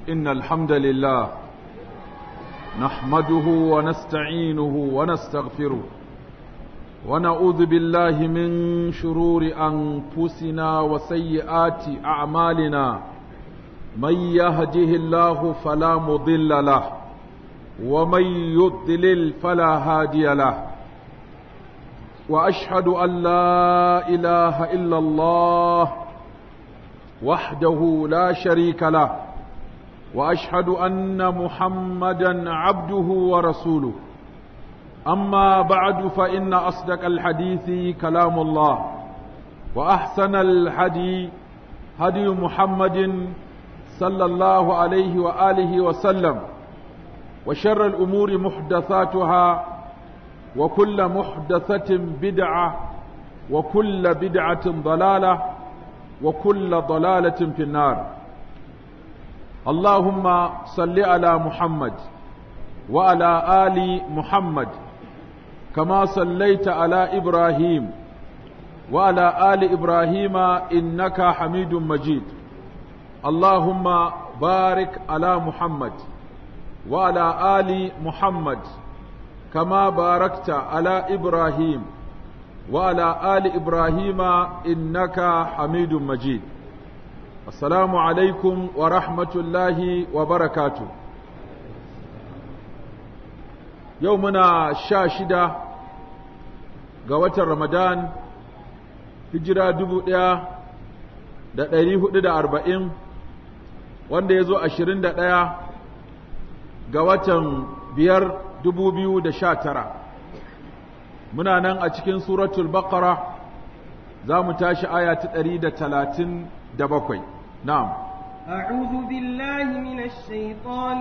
إن الحمد لله نحمده ونستعينه ونستغفره ونعوذ بالله من شرور أنفسنا وسيئات أعمالنا من يهده الله فلا مضل له ومن يضلل فلا هادي له وأشهد أن لا إله إلا الله وحده لا شريك له واشهد ان محمدا عبده ورسوله اما بعد فان اصدق الحديث كلام الله واحسن الهدي هدي محمد صلى الله عليه واله وسلم وشر الامور محدثاتها وكل محدثه بدعه وكل بدعه ضلاله وكل ضلاله في النار اللهم صل على محمد وعلى آل محمد كما صليت على إبراهيم وعلى آل إبراهيم إنك حميد مجيد اللهم بارك على محمد وعلى آل محمد كما باركت على إبراهيم وعلى آل إبراهيم إنك حميد مجيد Assalamu alaikum wa rahmatullahi wa barakatu. Yau muna sha shida ga watan Ramadan, hijira dubu ɗaya da ɗari hudu da arba'in, wanda ya zo ashirin da ɗaya ga watan biyar dubu biyu da sha tara. Muna nan a cikin suratul Baqara za mu tashi aya ta ɗari da talatin da bakwai. نعم أعوذ بالله من الشيطان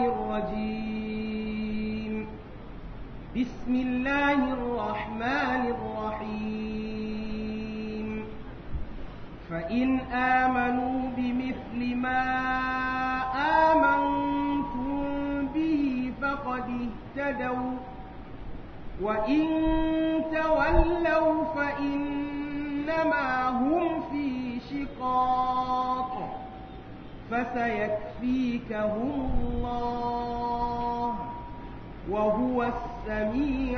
الرجيم بسم الله الرحمن الرحيم فإن آمنوا بمثل ما آمنتم به فقد اهتدوا وإن تولوا فإنما هم في شقاق فسيكفيكهم الله وهو السميع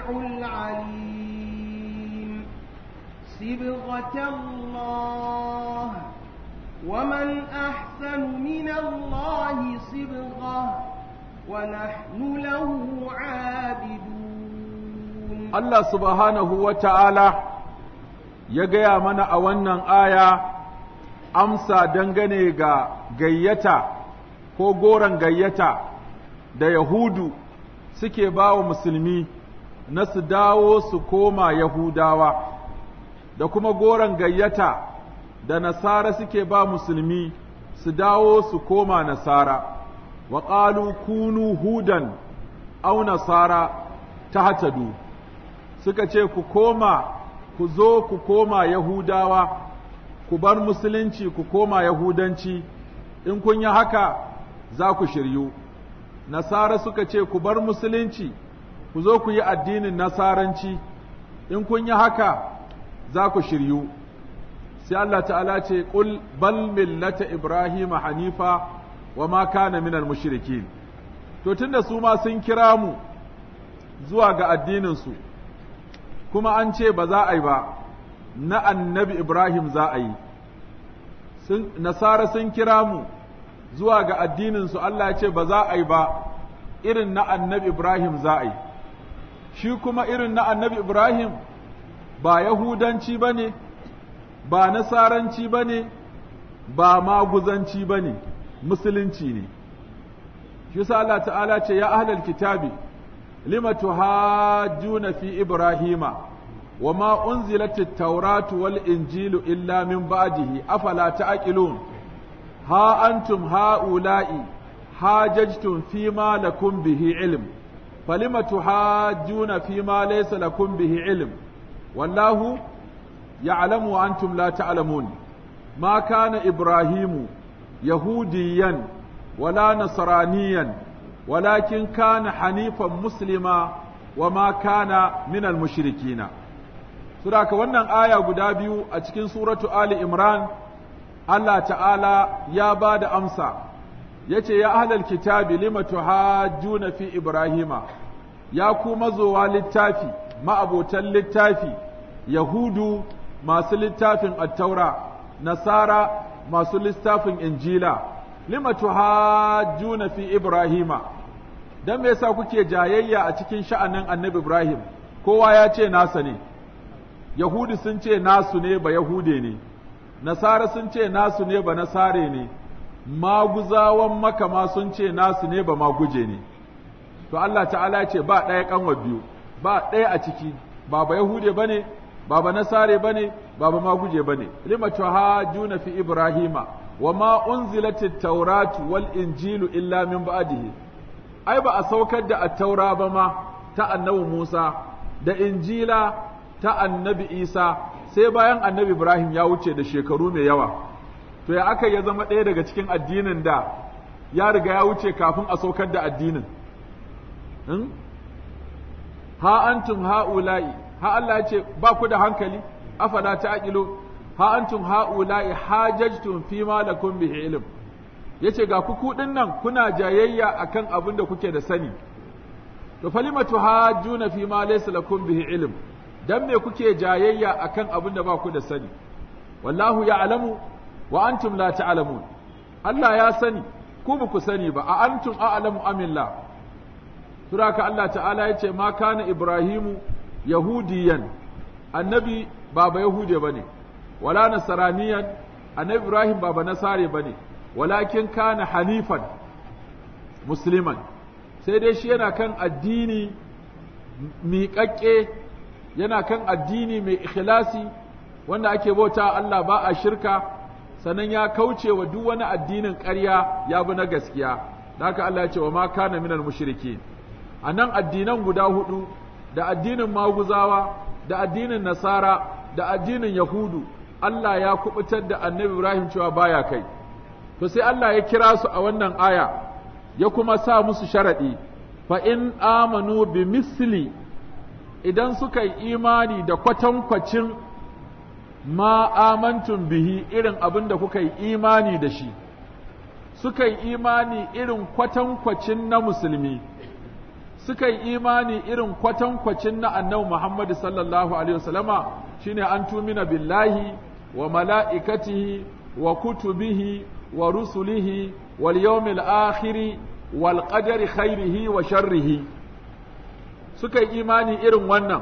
العليم صبغة الله ومن أحسن من الله صبغة ونحن له عابدون الله سبحانه وتعالى يجي من أولا آية amsa dangane ga gayyata ko goron gayyata da Yahudu suke ba wa musulmi na su dawo su koma Yahudawa, da kuma goron gayyata da Nasara suke ba musulmi su dawo su koma Nasara, wa ƙalu kunu hudan au Nasara ta hatadu, suka ce ku koma, ku zo ku koma Yahudawa. ku bar musulunci ku koma yahudanci in kun yi haka za ku shiryu nasara suka ce ku bar musulunci ku zo ku yi addinin nasaranci in kun yi haka za ku shiryu sai Allah ta'ala ce qul bal millata ibrahim hanifa wa ma kana minal mushrikin to tunda su ma sun kira mu zuwa ga addinin su kuma an ce ba za a yi ba na annabi Ibrahim za a yi, Nasara sun kira mu zuwa ga addininsu Allah ce ba za a yi ba irin na annabi Ibrahim za a yi, shi kuma irin na annabi Ibrahim ba Yahudanci ba ne, ba Nasaranci ba ne, ba maguzanci ba ne, Musulunci ne. Shi sa Allah ta'ala ce, Ya ahlal kitabi, lima tuhajjuna fi Ibrahima. وما أنزلت التوراة والإنجيل إلا من بعده أفلا تعقلون ها أنتم هؤلاء حاججتم فيما لكم به علم فلم تحاجون فيما ليس لكم به علم والله يعلم وأنتم لا تعلمون ما كان إبراهيم يهوديا ولا نصرانيا ولكن كان حنيفا مسلما وما كان من المشركين Suraka wannan aya guda biyu a cikin suratu Ali Imran, Allah ta'ala ya ba da amsa yace ya ahlal kitabi lima tuhajjuna fi ibrahima ya ku mazowa littafi ma'abotan littafi yahudu masu littafin attaura nasara masu littafin injila lima tuhajjuna fi ibrahima dan me yasa kuke jayayya a cikin sha'anin annabi ibrahim kowa ya ce nasa ne yahudi sun ce nasu ne ba yahude ne nasara sun ce nasu ne ba nasare ne maguzawan makama sun ce nasu ne ba maguje ne to Allah ta'ala ce ba ɗaya kanwa biyu ba ɗaya a ciki ba ba yahude bane ba ba nasare bane ba ba maguje bane lima tuhajjuna fi ibrahima wa ma unzilatit tawratu wal injilu illa min ba'dihi ai ba a saukar da at-taura ba ma ta annabi Musa da injila ta annabi Isa sai bayan annabi Ibrahim ya wuce da shekaru mai yawa to ya aka ya zama ɗaya daga cikin addinin da ya riga ya wuce kafin a saukar da addinin ha antum ha'ula'i ha Allah ya ce ba ku da hankali afala ta'qilu ha antum ha'ula'i hajajtum fi ma lakum bihi ilm yace ga ku kudin nan kuna jayayya akan abin da kuke da sani to falima tuhajjuna fi ma laysa lakum bihi ilm dan me kuke jayayya akan abin da ba ku da sani wallahu ya'lamu wa antum la ta'lamun Allah ya sani ku ba ku sani ba a antum a'lamu amillah suraka Allah ta'ala ya ce ma kana Ibrahimu yahudiyan annabi baba yahude bane wala nasaraniyan annabi Ibrahim baba nasare bane walakin kana hanifan musliman sai dai shi yana kan addini miƙaƙƙe yana kan addini mai ikhlasi wanda ake bauta Allah ba a shirka sannan ya kauce wa duk wani addinin ƙarya ya bi na gaskiya da haka Allah ya ce wa ma kana minal mushrikin a nan addinan guda hudu da addinin maguzawa da addinin nasara da addinin yahudu Allah ya kubutar da annabi Ibrahim cewa baya kai to sai Allah ya kira su a wannan aya ya kuma sa musu sharaɗi fa in amanu bi misli idan suka yi imani da kwatankwacin ma amantum bihi irin abin da kuka yi imani da shi suka yi imani irin kwatankwacin na musulmi suka yi imani irin kwatankwacin na annabi Muhammad sallallahu alaihi wasallama shine an tumina billahi wa mala'ikatihi wa kutubihi wa rusulihi wal yawmil akhiri wal qadari khairihi wa sharrihi suka yi imani irin wannan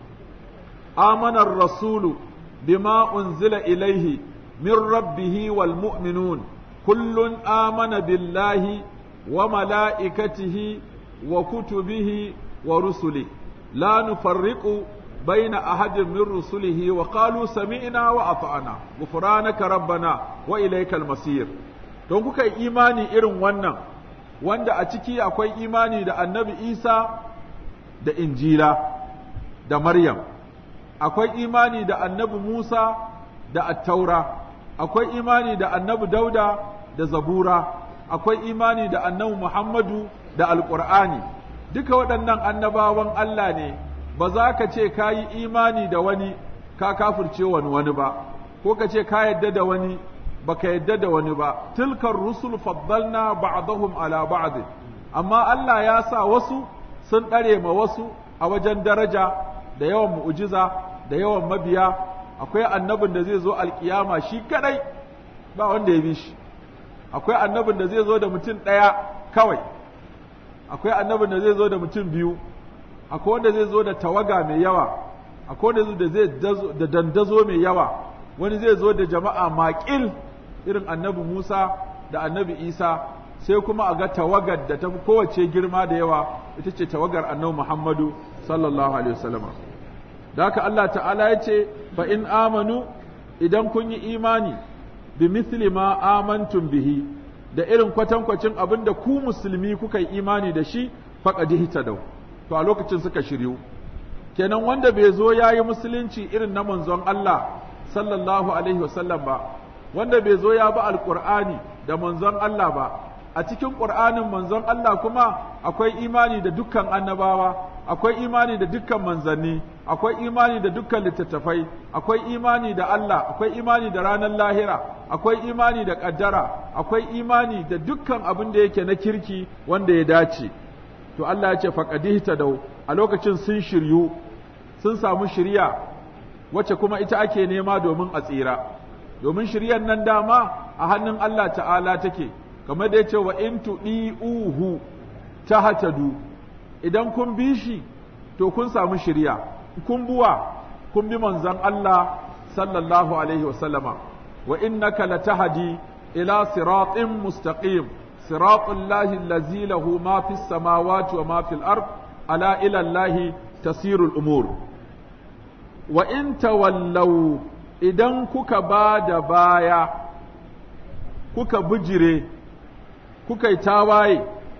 amana rasulu bima unzila ilaihi min rabbihi wal mu'minun kullun amana billahi wa mala'ikatihi وكتبه ورسله لا نفرق بين أحد من رسله وقالوا سمعنا وأطعنا غفرانك ربنا وإليك المصير don kuka yi imani irin wannan wanda a ciki akwai imani da annabi isa da injila da maryam akwai imani da annabi musa da attaura akwai imani da annabi dauda da zabura akwai imani da annabi muhammadu da alƙur'ani duka waɗannan annabawan Allah ne ba za ka ce ka yi imani da wani ka kafirce wani wani ba ko ka ce ka yadda da wani ba ka yadda da wani ba tilkar rusul faddalna ba'dahum ala ba'd amma Allah ya sa wasu sun ɗare ma wasu a wajen daraja da yawan mu'jiza da yawan mabiya akwai annabin da zai zo alkiyama shi kadai ba wanda ya bi shi akwai annabin da zai zo da mutum ɗaya kawai akwai annabin da zai zo da mutum biyu akwai wanda zai zo da tawaga mai yawa akwai wanda zai da dandazo mai yawa wani zai zo da jama'a maƙil irin annabi Musa da annabi Isa sai kuma a ga tawagar da ta fi kowace girma da yawa ita ce tawagar annabi Muhammadu sallallahu alaihi wasallam da haka Allah ta'ala ya ce fa in amanu idan kun yi imani bi misli ma amantum bihi da irin kwatankwacin abin da ku musulmi kuka yi imani da shi faƙadi dau to a lokacin suka shiryu kenan wanda bai zo ya yi musulunci irin na manzon Allah sallallahu alaihi wasallam ba wanda bai zo ya bi alƙur'ani da manzon Allah ba a cikin ƙur'anin manzon Allah kuma akwai imani da dukkan annabawa akwai imani da dukkan manzanni akwai imani da dukkan littattafai akwai imani da Allah akwai imani da ranar lahira akwai imani da ƙaddara akwai imani da dukkan abin da yake na kirki wanda ya dace to Allah ya ce faqadihta dau a lokacin sun shiryu sun samu shiriya wacce kuma ita ake nema domin a tsira domin shiryar nan dama a hannun Allah ta'ala take kamar da yace wa in tudiuhu tahtadu idan kun bi shi to kun samu shiriya kun buwa kun bi manzon Allah sallallahu alaihi wasallama wa innaka latahdi ila siratin mustaqim siratul lahi allazi lahu ma fis samawati wa ma fil ard ala ila allahi tasirul umur wa in tawallaw idan kuka ba da baya kuka bijire kuka yi tawaye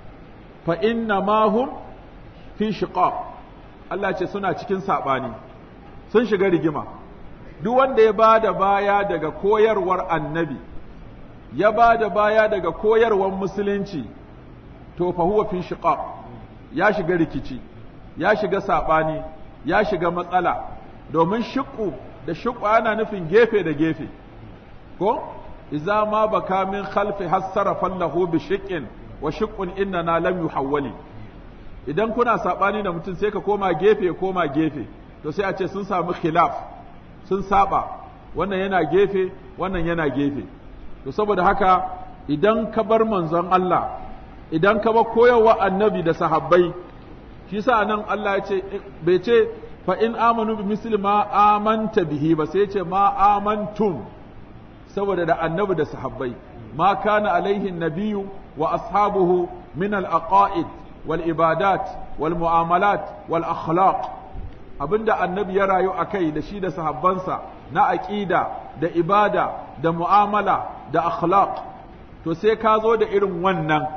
fa inna ma hum fi shiqaq Allah ce suna cikin saɓani sun shiga rigima duk wanda ya ba da baya daga koyarwar annabi ya ba da baya daga koyarwar musulunci to fa huwa fi shiqaq ya shiga rikici ya shiga saɓani ya shiga matsala domin shiqqu da shiqqu ana nufin gefe da gefe ko idza ma baka min khalfi hassara fallahu bi shiqqin wa shiqqun innana lam yuhawwali idan kuna saɓani da mutum sai ka koma gefe koma gefe to sai a ce sun samu khilaf sun saba wannan yana gefe wannan yana gefe to saboda haka idan ka bar manzon Allah idan ka bar koyarwa annabi da sahabbai shi sa nan Allah ya ce bai ce fa in amanu bi misli ma amanta bihi ba sai ya ce ma amantum saboda da annabi da sahabbai ma kana alaihi nabiyyu wa ashabuhu min al-aqaid والإبادات والمعاملات والأخلاق abinda annabi ya rayu a kai da shi da sahabbansa na aƙida da ibada da mu'amala da akhlaq to sai ka zo da irin wannan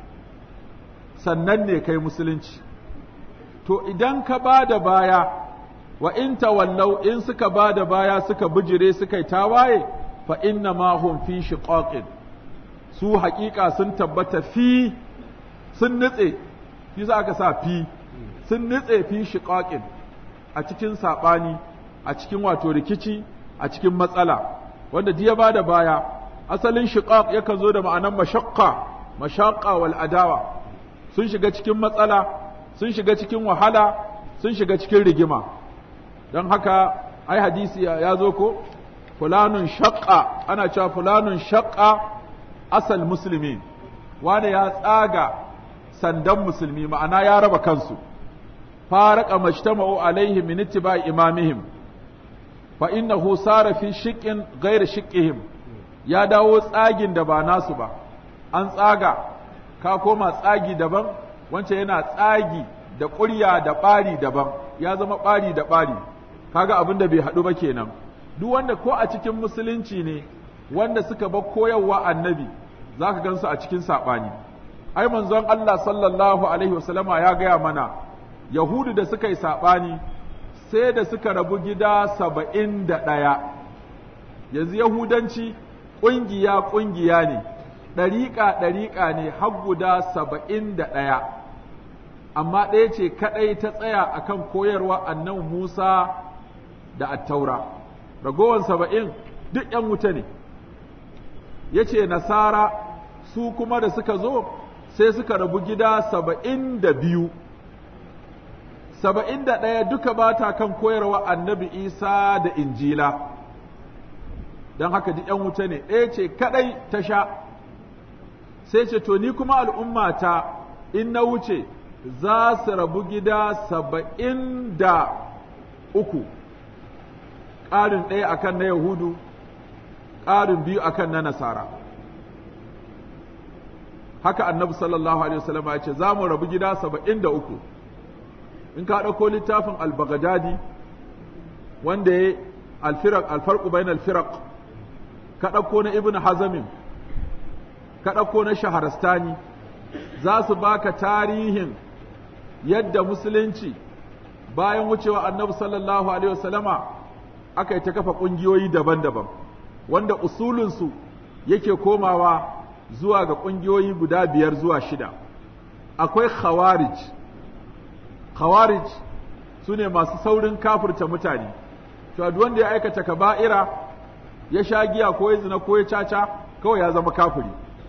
sannan ne kai musulunci to idan ka ba da baya wa in tawallau in suka ba da baya suka bijire suka yi tawaye fa inna ma hum fi shiqaqin su haƙiƙa sun tabbata fi sun nutse shi za aka sa fi sun nutse fi shiƙaƙin a cikin saɓani a cikin wato rikici a cikin matsala wanda ya ba da baya asalin shiƙaƙ yakan zo da ma'anar mashaqqa mashaqqa wal adawa sun shiga cikin matsala sun shiga cikin wahala sun shiga cikin rigima don haka ai hadisi ya zo ko fulanun shaqqa ana cewa fulanun shaqqa asal muslimin wanda ya tsaga sandan musulmi ma'ana ya raba kansu faraka majtama'u alaihi min ittiba'i imamihim fa innahu sara fi shiqqin ghayr shiqqihim ya dawo tsagin da ba nasu ba an tsaga ka koma tsagi daban wancan yana tsagi da ƙurya da ɓari daban ya zama ɓari da ɓari kaga abin da bai haɗu ba kenan duk wanda ko a cikin musulunci ne wanda suka bar koyarwa annabi zaka gansu a cikin saɓani ai manzon Allah sallallahu alaihi wasallama ya gaya mana Yahudu da suka yi saɓani sai da suka rabu gida saba'in da ɗaya yanzu Yahudanci ƙungiya ƙungiya ne ɗariƙa ɗariƙa ne har guda saba'in da ɗaya amma ɗaya ce kaɗai ta tsaya akan koyarwa annabi Musa da attaura ragowar saba'in duk ‘yan wuta ne ya ce nasara su kuma da suka zo sai suka rabu gida saba'in da biyu saba'in da ɗaya duka ba ta kan koyarwa annabi isa da injila don haka duk ‘yan wuta ne ɗaya ce kaɗai ta sha sai ce to ni kuma al'ummata in na wuce za su rabu gida saba'in da uku ƙarin ɗaya akan na yahudu ƙarin biyu akan na nasara haka annabi sallallahu alaihi wasallam ya ce za mu rabu gida saba'in da uku in ka ɗauko littafin al-baghdadi wanda ya alfirak alfarqu bain alfiraq ka ɗauko na ibn hazamin ka ɗauko na shaharastani za su baka tarihin yadda musulunci bayan wucewa annabi sallallahu alaihi wasallama aka yi ta kafa ƙungiyoyi daban-daban wanda usulunsu yake komawa zuwa ga ƙungiyoyi guda biyar zuwa shida akwai khawarij khawarij su ne masu saurin kafirta mutane to duk wanda ya aikata kaba'ira ya sha giya ko ya zina ko ya caca kawai ya zama kafiri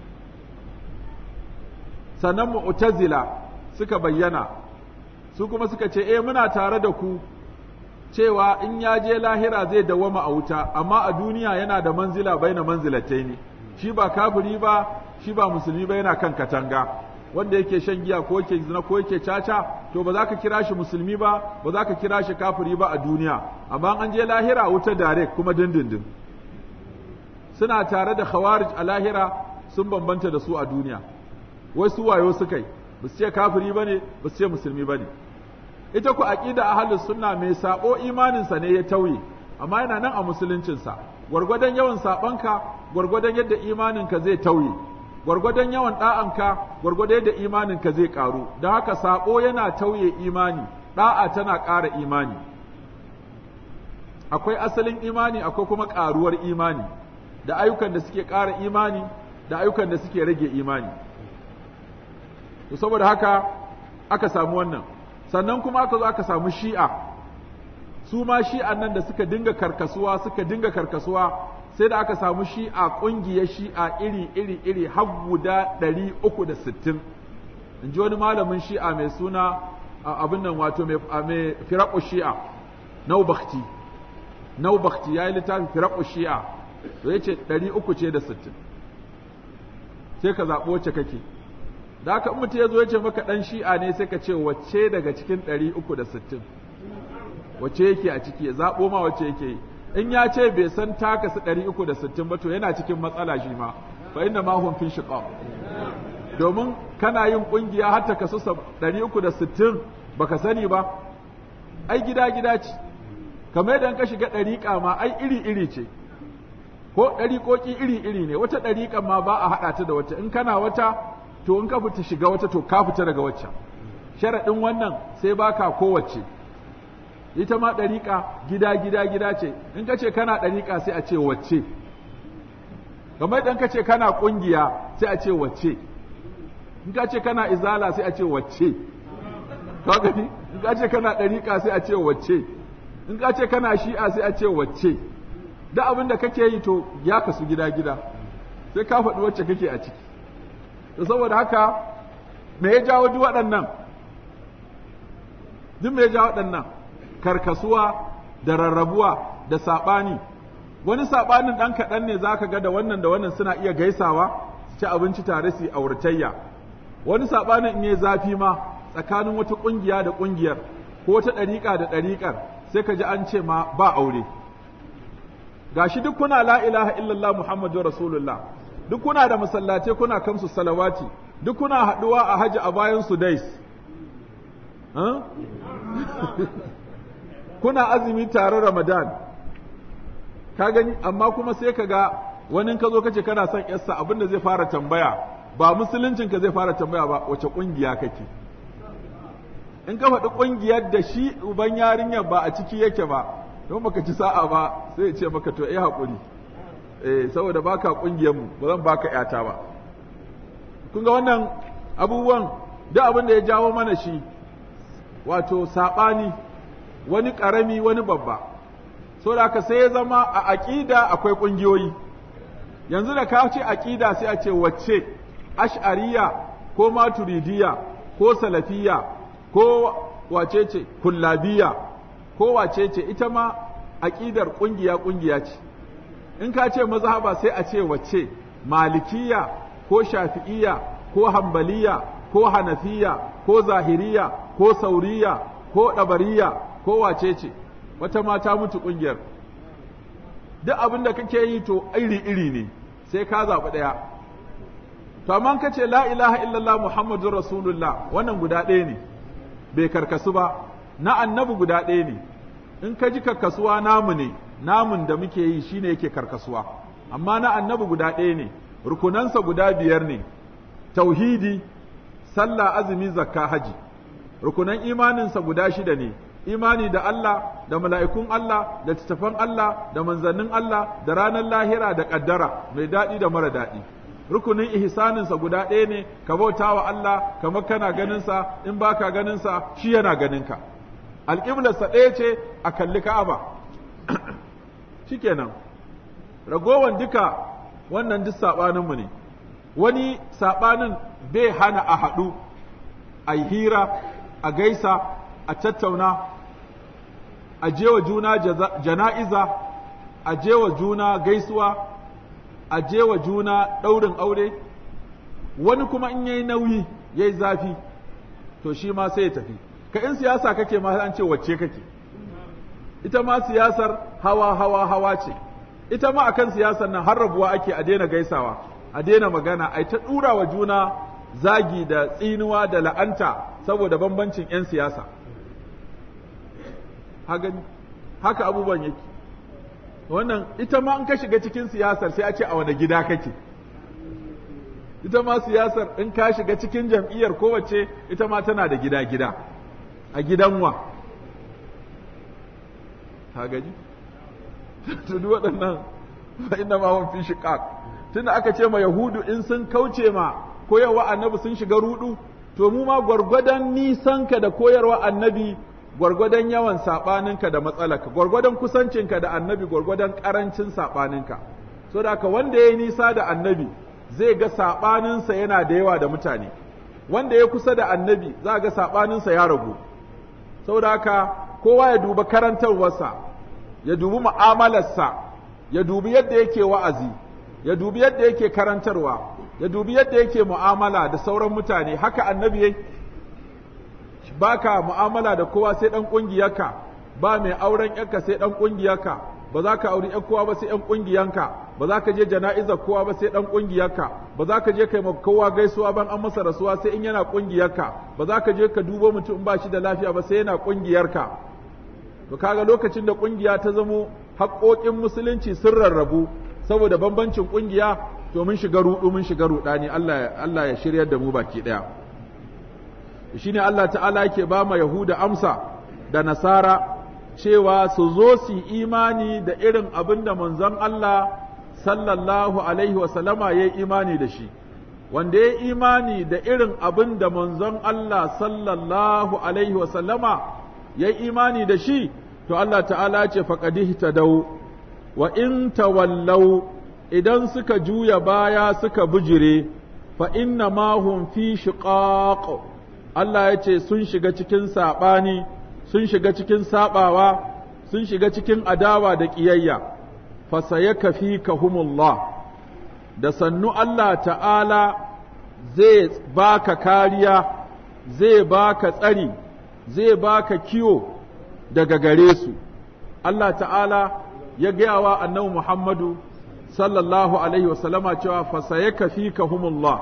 sannan mu'tazila suka bayyana su kuma suka ce eh muna tare da ku cewa in ya je lahira zai dawama a wuta amma a duniya yana da manzila baina manzilatai ne shi ba kafiri ba shi ba musulmi ba yana kan katanga wanda yake shan giya ko yake zina ko yake caca to ba za ka kira shi musulmi ba ba za ka kira shi kafiri ba a duniya amma an je lahira wuta direct kuma dindindin suna tare da khawarij a lahira sun bambanta da su a duniya wasu wayo suka yi ba su ce kafiri ba ne ba su ce musulmi ba ne ita ku aqida ahlus sunna mai sabo imaninsa ne ya tauye amma yana nan a musuluncinsa gwargwadon yawan sabanka gwargwadon yadda imaninka zai tauye gwargwadon yawan da'anka gwargwadon yadda imaninka zai karu don haka sabo yana tauye imani da'a tana ƙara imani akwai asalin imani akwai kuma ƙaruwar imani da ayyukan da suke ƙara imani da ayyukan da suke rage imani to saboda haka aka samu wannan sannan kuma aka zo aka samu shi'a su ma shi'an nan da suka dinga karkasuwa suka dinga karkasuwa sai da aka samu shi'a ƙungiyar shi'a iri iri iri har guda ɗari uku da sittin in ji wani malamin shi'a mai suna abin nan wato mai firaƙu shi'a naubakti naubakti ya yi littafin firaƙu shi'a to ya ce ɗari uku ce da sittin sai ka zaɓi wacce kake da haka in mutum ya zo ya ce maka ɗan shi'a ne sai ka ce wacce daga cikin ɗari uku da sittin wacce yake a ciki ya zaɓo ma wacce yake yi in ya ce bai san taka su ɗari uku da sittin ba to yana cikin matsala shi ma fa inna ma hum fi shiqaq domin kana yin ƙungiya har ta kasu ɗari uku da sittin baka sani ba ai gida gida ce kamar yadda ka shiga ɗariƙa ma ai iri iri ce ko ɗariƙoƙi iri iri ne wata ɗariƙa ma ba a haɗa ta da wata in kana wata to in ka fita shiga wata to ka fita daga wacce sharaɗin wannan sai baka kowace ita ma ɗariƙa gida gida gida ce in ka ce kana ɗariƙa sai a ce wacce kamar idan ka ce kana ƙungiya sai a ce wacce in ka ce kana izala sai a ce wacce ka gani in ka ce kana ɗariƙa sai a ce wacce in ka ce kana shi'a sai a ce wacce da abin da kake yi to ya kasu gida gida sai ka faɗi wacce kake a ciki to saboda haka me ya jawo duk waɗannan duk me ya jawo waɗannan karkasuwa da rarrabuwa da saɓani wani saɓanin ɗan kaɗan ne zaka ga da wannan da wannan suna iya gaisawa su ci abinci tare su auratayya wani saɓanin in yi zafi ma tsakanin wata ƙungiya da ƙungiyar ko wata ɗariƙa da ɗariƙar sai ka ji an ce ma ba aure gashi duk kuna la ilaha illallah muhammadu rasulullah duk kuna da masallace kuna kamsu salawati duk kuna haɗuwa a haji a bayan su dais kuna azumi tare ramadan ka gani amma kuma sai ka ga wani ka zo kace kana son yarsa abin da zai fara tambaya ba musuluncin ka zai fara tambaya ba wace kungiya kake in ka faɗi kungiyar da shi uban yarinyar ba a ciki yake ba don baka ci sa'a ba sai ya ce maka to eh haƙuri eh saboda baka kungiyar mu ba zan baka yata ba kun ga wannan abubuwan duk abin da ya jawo mana shi wato saɓani wani ƙarami wani babba so da haka sai ya zama a aƙida akwai ƙungiyoyi yanzu da ka ce aƙida sai a ce wacce ash'ariya ko maturidiya ko salafiya ko wace ce kullabiya ko wace ce ita ma aƙidar ƙungiya ƙungiya ce in ka ce mazhaba sai a ce wacce malikiya ko shafi'iya ko hambaliya ko hanafiya ko zahiriya ko sauriya ko ɗabariya ko wace ce wata mata mutu ƙungiyar duk abin da kake yi to iri-iri ne sai ka zaɓi ɗaya to amma ka ce la ilaha illallah muhammadun rasulullah wannan guda ɗaya ne bai karkasu ba na annabi guda ɗaya ne in ka ji karkasuwa namu ne namun da muke yi shine yake karkasuwa amma na annabi guda ɗaya ne rukunansa guda biyar ne tauhidi sallah azumi zakka haji rukunan imaninsa guda shida ne imani da Allah da mala'ikun Allah da littattafan Allah da manzannin Allah da ranar lahira da ƙaddara mai daɗi da mara daɗi rukunin ihsaninsa guda ɗaya ne ka bauta wa Allah kamar kana ganinsa in baka ganinsa shi yana ganinka alƙiblarsa ɗaya ce a kalli ka'aba shikenan ragowan duka wannan duk saɓaninmu ne wani saɓanin bai hana a haɗu a hira a gaisa a tattauna a jewa juna jana'iza a jewa juna gaisuwa a jewa juna ɗaurin aure wani kuma in yayi nauyi yayi zafi to shi ma sai ya tafi ka in siyasa kake ma an ce wacce kake ita ma siyasar hawa hawa hawa ce ita ma akan siyasar nan har rabuwa ake a daina gaisawa a daina magana ai ta dura wa juna zagi da tsinuwa da la'anta saboda bambancin 'yan siyasa haka abubuwan yake wannan ita ma in ka shiga cikin siyasar sai a ce a wani gida kake ita ma siyasar in ka shiga cikin jam'iyyar kowace ita ma tana da gida-gida a gidan wa ka gaji tudu waɗannan fa inna ma hum fi shiqaq tunda aka ce ma yahudu in sun kauce ma koyarwa annabi sun shiga rudu to mu ma gwargwadon nisanka da koyarwa annabi gwargwadon yawan saɓaninka da matsalaka gwargwadon kusancinka da annabi gwargwadon ƙarancin saɓaninka so da haka wanda ya yi nisa da annabi zai ga saɓaninsa yana da yawa da mutane wanda ya kusa da annabi za ga saɓaninsa ya ragu saboda haka kowa ya duba karantarwarsa ya dubi mu'amalarsa ya dubi yadda yake wa'azi ya dubi yadda yake karantarwa ya dubi yadda yake mu'amala da sauran mutane haka annabi yayi baka mu'amala da kowa sai dan kungiyarka ba mai auren yarka sai dan kungiyarka ba za ka auri yar kowa ba sai yan kungiyanka ba za ka je jana'izar kowa ba sai dan kungiyarka ba za ka je kai kowa gaisuwa ban an masa rasuwa sai in yana kungiyarka ba za ka je ka dubo mutum ba shi da lafiya ba sai yana kungiyarka to kaga lokacin da kungiya ta zamo haƙoƙin musulunci sun rarrabu saboda bambancin kungiya to mun shiga rudu mun shiga rudani Allah Allah ya shiryar da mu baki daya shine Allah ta'ala yake ba ma Yahuda amsa da Nasara cewa su zo su imani da irin abin da manzon Allah sallallahu alaihi wa sallama ya imani da shi wanda ya imani da irin abin da manzon Allah sallallahu alaihi wa sallama ya imani da shi to Allah ta'ala ce faqadih tadau wa in tawallau idan suka juya baya suka bujire fa inna ma hum fi shiqaq Allah ya ce sun shiga cikin saɓani, sun shiga cikin saɓawa, sun shiga cikin adawa da ƙiyayya, fasaye ka fi kahumullah, da sannu Allah ta'ala zai baka kariya, zai baka tsari, zai baka kiwo daga gare su. Allah ta'ala ya gaya wa annabi Muhammadu sallallahu Alaihi wasallama cewa fasaye ka fi kahumullah.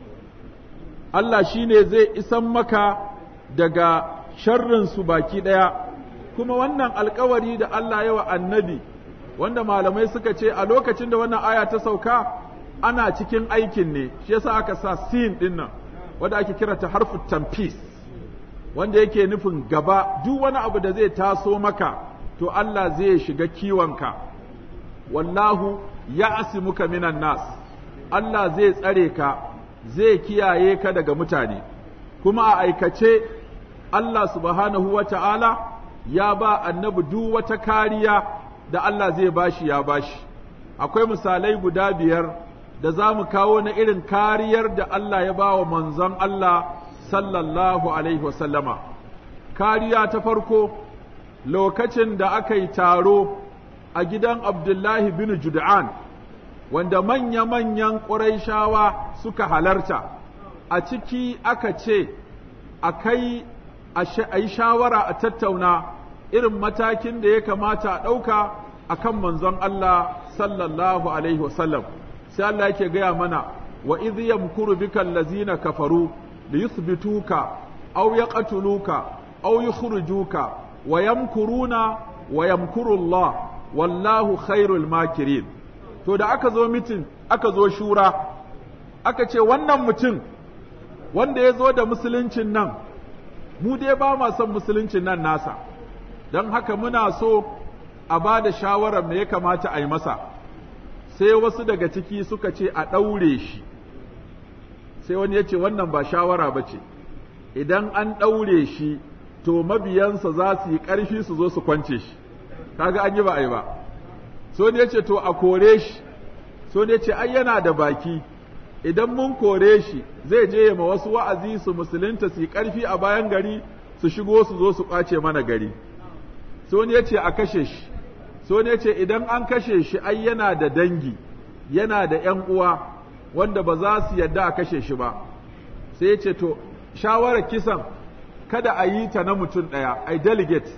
Allah shi ne zai isan maka daga sharrinsu baki ɗaya, kuma wannan alkawari da Allah yawa annabi, wanda malamai suka ce a lokacin da wannan aya ta sauka ana cikin aikin ne, shi yasa aka sa sin ɗin nan, wanda ake kira ta harfu tamfis, wanda yake nufin gaba duk wani abu da zai taso maka, to Allah zai shiga kiwonka, wallahu ya asimuka minan nas, Allah zai tsare ka. zai kiyaye ka daga mutane, kuma a aikace Allah subhanahu wa ta'ala ya ba annabi duk wata kariya da Allah zai bashi ya bashi. Akwai misalai guda biyar da za mu kawo na irin kariyar da Allah ya ba wa manzon Allah sallallahu Alaihi wasallama. Kariya ta farko lokacin da aka yi taro a gidan Abdullahi bin Jud'an. wanda manya-manyan ƙuraishawa suka halarta, a ciki aka ce, a kai a yi shawara a tattauna irin matakin da ya kamata a ɗauka a kan manzon Allah sallallahu Alaihi wasallam. Sai Allah yake gaya mana, wa idh yamkuru bika allazina kafaru li yuthbituka aw yaqtuluka aw yukhrijuka wa yamkuruna wa yamkuru Allah wallahu khairul makirin. to da aka zo mitin aka zo shura aka ce wannan mutum wanda ya zo da musuluncin nan mu dai ba ma son musuluncin nan nasa don haka muna so a ba da shawarar me ya kamata a yi masa sai wasu daga ciki suka ce a ɗaure shi sai wani ya ce wannan ba shawara ba ce idan an ɗaure shi to mabiyansa za su yi ƙarfi su zo su kwance shi kaga an yi ba a yi ba so ne ce to a kore shi so ne ce ai yana da baki idan mun kore shi zai je ma wasu wa'azi su musulunta su yi ƙarfi a bayan gari su shigo su zo su ƙwace mana gari so ne ce a kashe shi so ne ce idan an kashe shi ai yana da dangi yana da ‘yan uwa wanda ba za su yadda a kashe shi ba sai ce to shawarar kisan kada a yi ta na mutum ɗaya ai delegate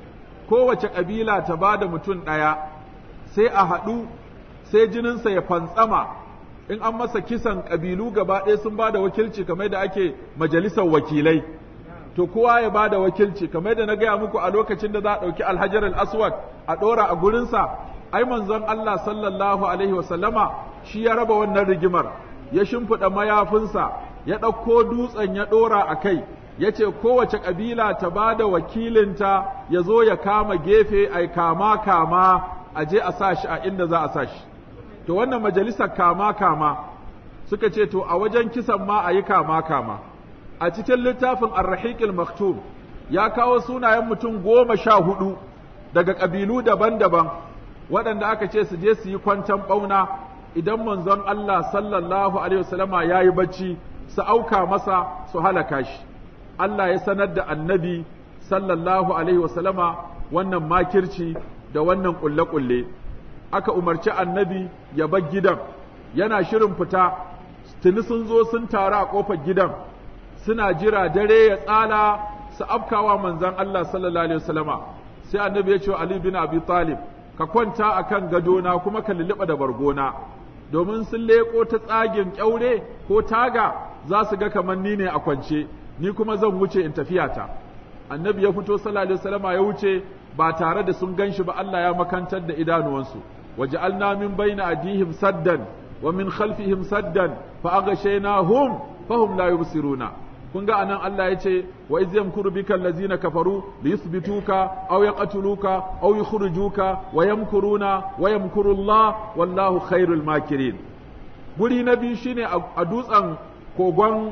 kowace ƙabila ta ba da mutum ɗaya sai a haɗu sai jininsa ya fantsama in an masa kisan ƙabilu gaba ɗaya sun ba da wakilci kamar da ake majalisar wakilai to kowa ya ba da wakilci kamar da na gaya muku a lokacin da za a ɗauki alhajar al-aswad a ɗora a gurinsa ai manzon Allah sallallahu alaihi wasallama shi ya raba wannan rigimar ya shimfiɗa mayafinsa ya ɗauko dutsen ya ɗora a kai ya ce kowace ƙabila ta ba da wakilinta ya zo ya kama gefe ai kama kama a je a sa shi a inda za a sa shi to wannan majalisar kama kama suka ce to a wajen kisan ma a yi kama kama a cikin littafin arrahiqil maktum ya kawo sunayen mutum goma sha hudu daga ƙabilu daban-daban waɗanda aka ce su je su yi kwantan ɓauna idan manzon Allah sallallahu alaihi wasallama ya yi bacci su auka masa su halaka shi Allah ya sanar da annabi sallallahu alaihi wasallama wannan makirci da wannan ƙulle-ƙulle aka umarci annabi ya bar gidan yana shirin fita tuni sun zo sun taru a ƙofar gidan suna jira dare ya tsala su afkawa manzon Allah sallallahu alaihi wasallama sai annabi ya ce wa Ali bin Abi Talib ka kwanta akan gadona kuma ka lulluɓa da bargona domin sun leƙo ta tsagin ƙyaure ko taga za su ga kamar ni ne a kwance ni kuma zan wuce in tafiyata annabi ya fito sallallahu alaihi wasallama ya wuce ba tare da sun ganshi ba Allah ya makantar da idanuwansu waja'alna min baina adihim saddan wa min khalfihim saddan fa aghshaynahum fahum la yubsiruna kun ga anan Allah ya ce wa iz yamkuru bika allazina kafaru li yuthbituka aw yaqtuluka aw yukhrijuka wa yamkuruna wa yamkuru Allah wallahu khairul makirin guri na biyu shine a dutsen kogon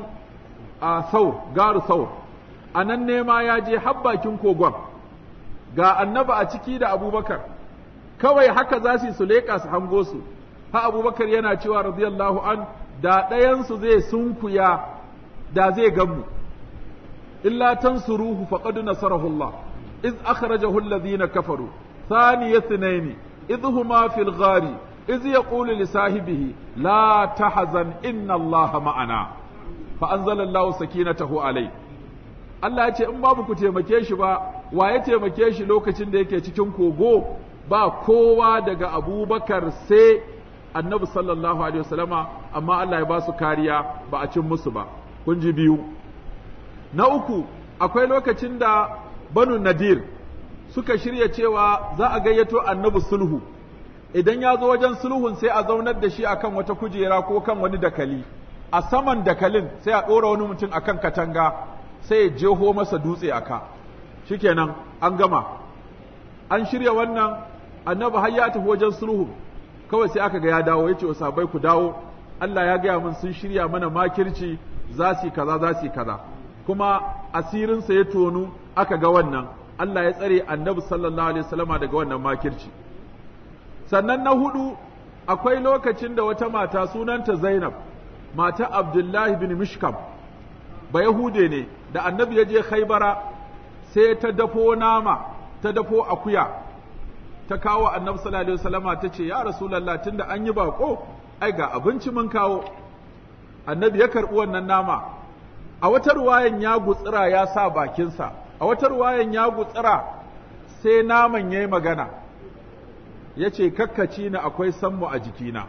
a saur garu saur anan ne ma ya je har bakin kogon ga annaba a ciki da abubakar kawai haka za su su leƙa su hango su ha abubakar yana cewa radiyallahu an da ɗayansu zai sunkuya da zai gamu illa tansuruhu faqad nasarahu Allah iz akhrajahu alladhina kafaru thaniya thnaini idh huma fil ghari iz yaqulu li sahibihi la tahzan inna Allah ma'ana fa anzala Allah sakinatahu alayhi Allah ya ce in babu ku taimake shi ba wa ya taimake shi lokacin da yake cikin kogo ba kowa daga abubakar sai annabi sallallahu alaihi wasallama amma Allah ya ba su kariya ba a cin musu ba kun ji biyu na uku akwai lokacin da banu nadir suka shirya cewa za a gayyato annabi sulhu idan ya zo wajen sulhun sai a zaunar da shi akan wata kujera ko kan wani dakali a saman dakalin sai a ɗora wani mutum akan katanga sai ya jeho masa dutse a ka shikenan an gama an shirya wannan annabi har ya tafi wajen sulhu kawai sai aka ga ya dawo yace sabai ku dawo Allah ya gaya min sun shirya mana makirci za su kaza za su kaza kuma asirinsa ya tonu aka ga wannan Allah ya tsare annabi sallallahu alaihi wasallama daga wannan makirci sannan na hudu akwai lokacin da wata mata sunanta Zainab mata Abdullahi bin Mishkam ba Yahude ne da annabi ya je Khaibara sai ta dafo nama ta dafo akuya ta kawo annabi sallallahu alaihi wasallama ta ce ya rasulullah tunda an yi bako ai ga abinci mun kawo annabi ya karbi wannan nama a wata ruwayan ya gutsira ya sa bakinsa a wata ruwayan ya gutsira sai naman yayi magana ya ce kakkaci ni akwai sammu a jikina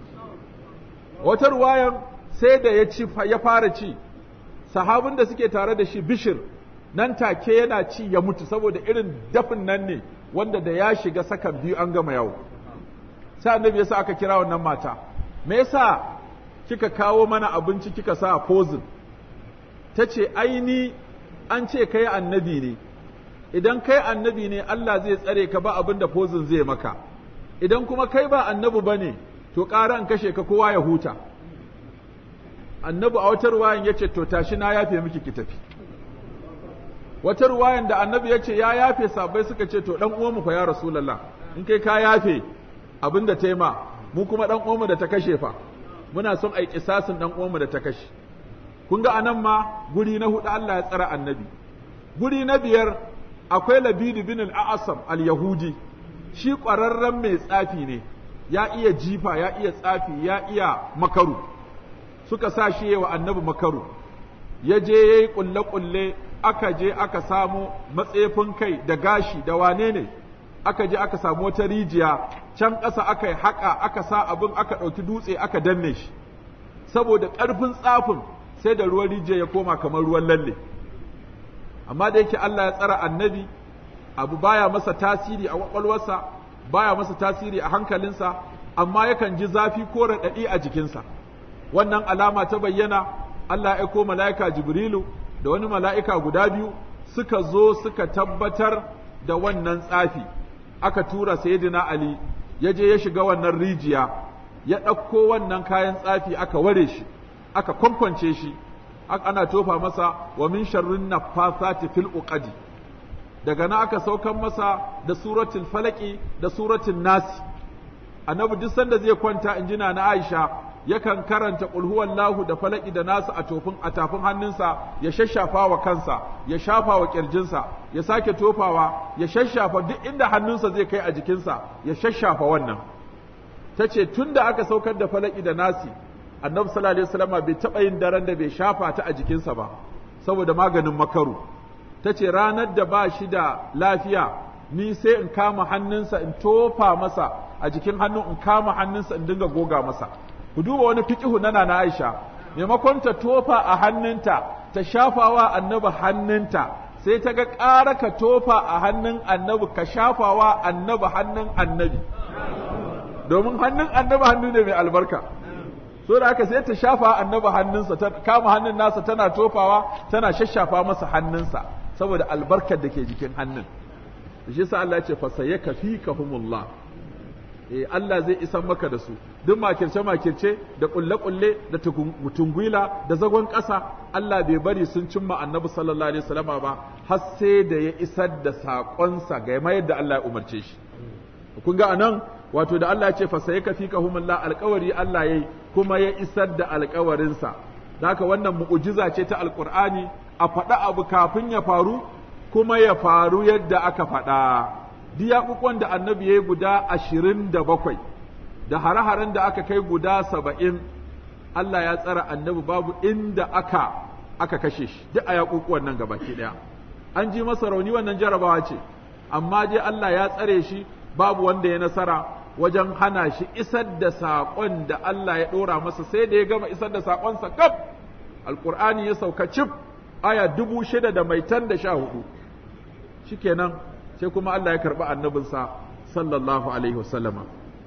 wata ruwayan sai da ya ci ya fara ci sahabin da suke tare da shi bishir nan take yana ci ya mutu saboda irin dafin nan ne wanda da ya shiga sakan biyu an gama yawo sai annabi yasa aka kira wannan mata me yasa kika kawo mana abinci kika sa pozin ta ce aini an ce kai annabi ne idan kai annabi ne Allah zai tsare ka ba abin da pozin zai maka idan kuma kai ba annabi bane to ƙara an kashe ka kowa ya huta annabi a wata ruwayan ya ce to tashi na yafe miki ki tafi wata ruwayan da annabi ya ce ya yafe sabai suka ce to dan uwanmu fa ya rasulullah in kai ka yafe abin da taima mu kuma dan uwanmu da ta kashe fa muna son ai kisasin dan uwanmu da ta kashe kun ga anan ma guri na hudu Allah ya tsara annabi guri na biyar akwai Labid bin al-A'sam al-Yahudi shi ƙwararren mai tsafi ne ya iya jifa ya iya tsafi ya iya makaru suka sa shi wa annabi makaru ya je ya yi ƙulle-ƙulle aka je aka samu matsefin kai da gashi da wane ne aka je aka samu wata rijiya can ƙasa aka yi haƙa aka sa abin aka ɗauki dutse aka danne shi saboda ƙarfin tsafin sai da ruwan rijiya ya koma kamar ruwan lalle amma da yake Allah ya tsara annabi abu baya masa tasiri a kwakwalwarsa baya masa tasiri a hankalinsa amma yakan ji zafi ko raɗaɗi a jikinsa wannan alama ta bayyana Allah ya aiko mala'ika Jibrilu da wani mala'ika guda biyu suka zo suka tabbatar da wannan tsafi aka tura sayyidina Ali ya je ya shiga wannan rijiya ya ɗauko wannan kayan tsafi aka ware shi aka kwankwance shi ana tofa masa wa min sharrin nafathati fil uqadi daga nan aka saukan masa da suratul falaki da suratul nasi annabi duk sanda zai kwanta injina na Aisha yakan karanta qul huwallahu da falaki da nasu a tofin a tafin hannunsa ya shashafa wa kansa ya shafa wa kirjinsa ya sake tofawa ya shashafa duk inda hannunsa zai kai a jikinsa ya shashafa wannan tace tunda aka saukar da falaki da nasi annabi sallallahu alaihi wasallam bai taba yin daren da bai shafa ta a jikinsa ba saboda maganin makaru ta ce ranar da ba shi da lafiya ni sai in kama hannunsa in tofa masa a jikin hannun in kama hannunsa in dinga goga masa ku duba wani fiqihu na na Aisha maimakon ta tofa a hannunta ta shafawa annabi hannunta sai ta ga ƙara ka tofa a hannun annabi ka shafawa annabi hannun annabi domin hannun annabi hannu ne mai albarka so da aka sai ta shafa annabi hannunsa ta kama hannun nasa tana tofawa tana shashafa masa hannunsa saboda albarkar da ke jikin hannun shi sa Allah ya ce fasayaka fikahumullah eh Allah zai isan maka da su duk makirce makirce da kulle kulle da tungwila da zagon ƙasa Allah bai bari sun cimma annabi sallallahu alaihi wasallama ba har sai da ya isar da saƙonsa ga mayar da Allah ya umarce shi kun ga anan wato da Allah ya ce fasayaka fikahumullah alƙawari Allah yayi kuma ya isar da alƙawarinsa haka wannan mu'ujiza ce ta alƙur'ani a faɗa abu kafin ya faru kuma ya faru yadda aka faɗa diyaƙuƙon da annabi ya yi guda ashirin da bakwai da hare-haren da aka kai guda saba'in Allah ya tsara annabi babu inda aka aka kashe shi duk a yaƙuƙuwan nan gabaki ɗaya an ji masa rauni wannan jarabawa ce amma dai Allah ya tsare shi babu wanda ya nasara wajen hana shi isar da saƙon da Allah ya ɗora masa sai da ya gama isar da saƙonsa kaf alƙur'ani ya sauka cif aya dubu shida da mai tan da sha hudu shikenan sai kuma Allah ya karɓi annabinsa sallallahu alaihi wasallama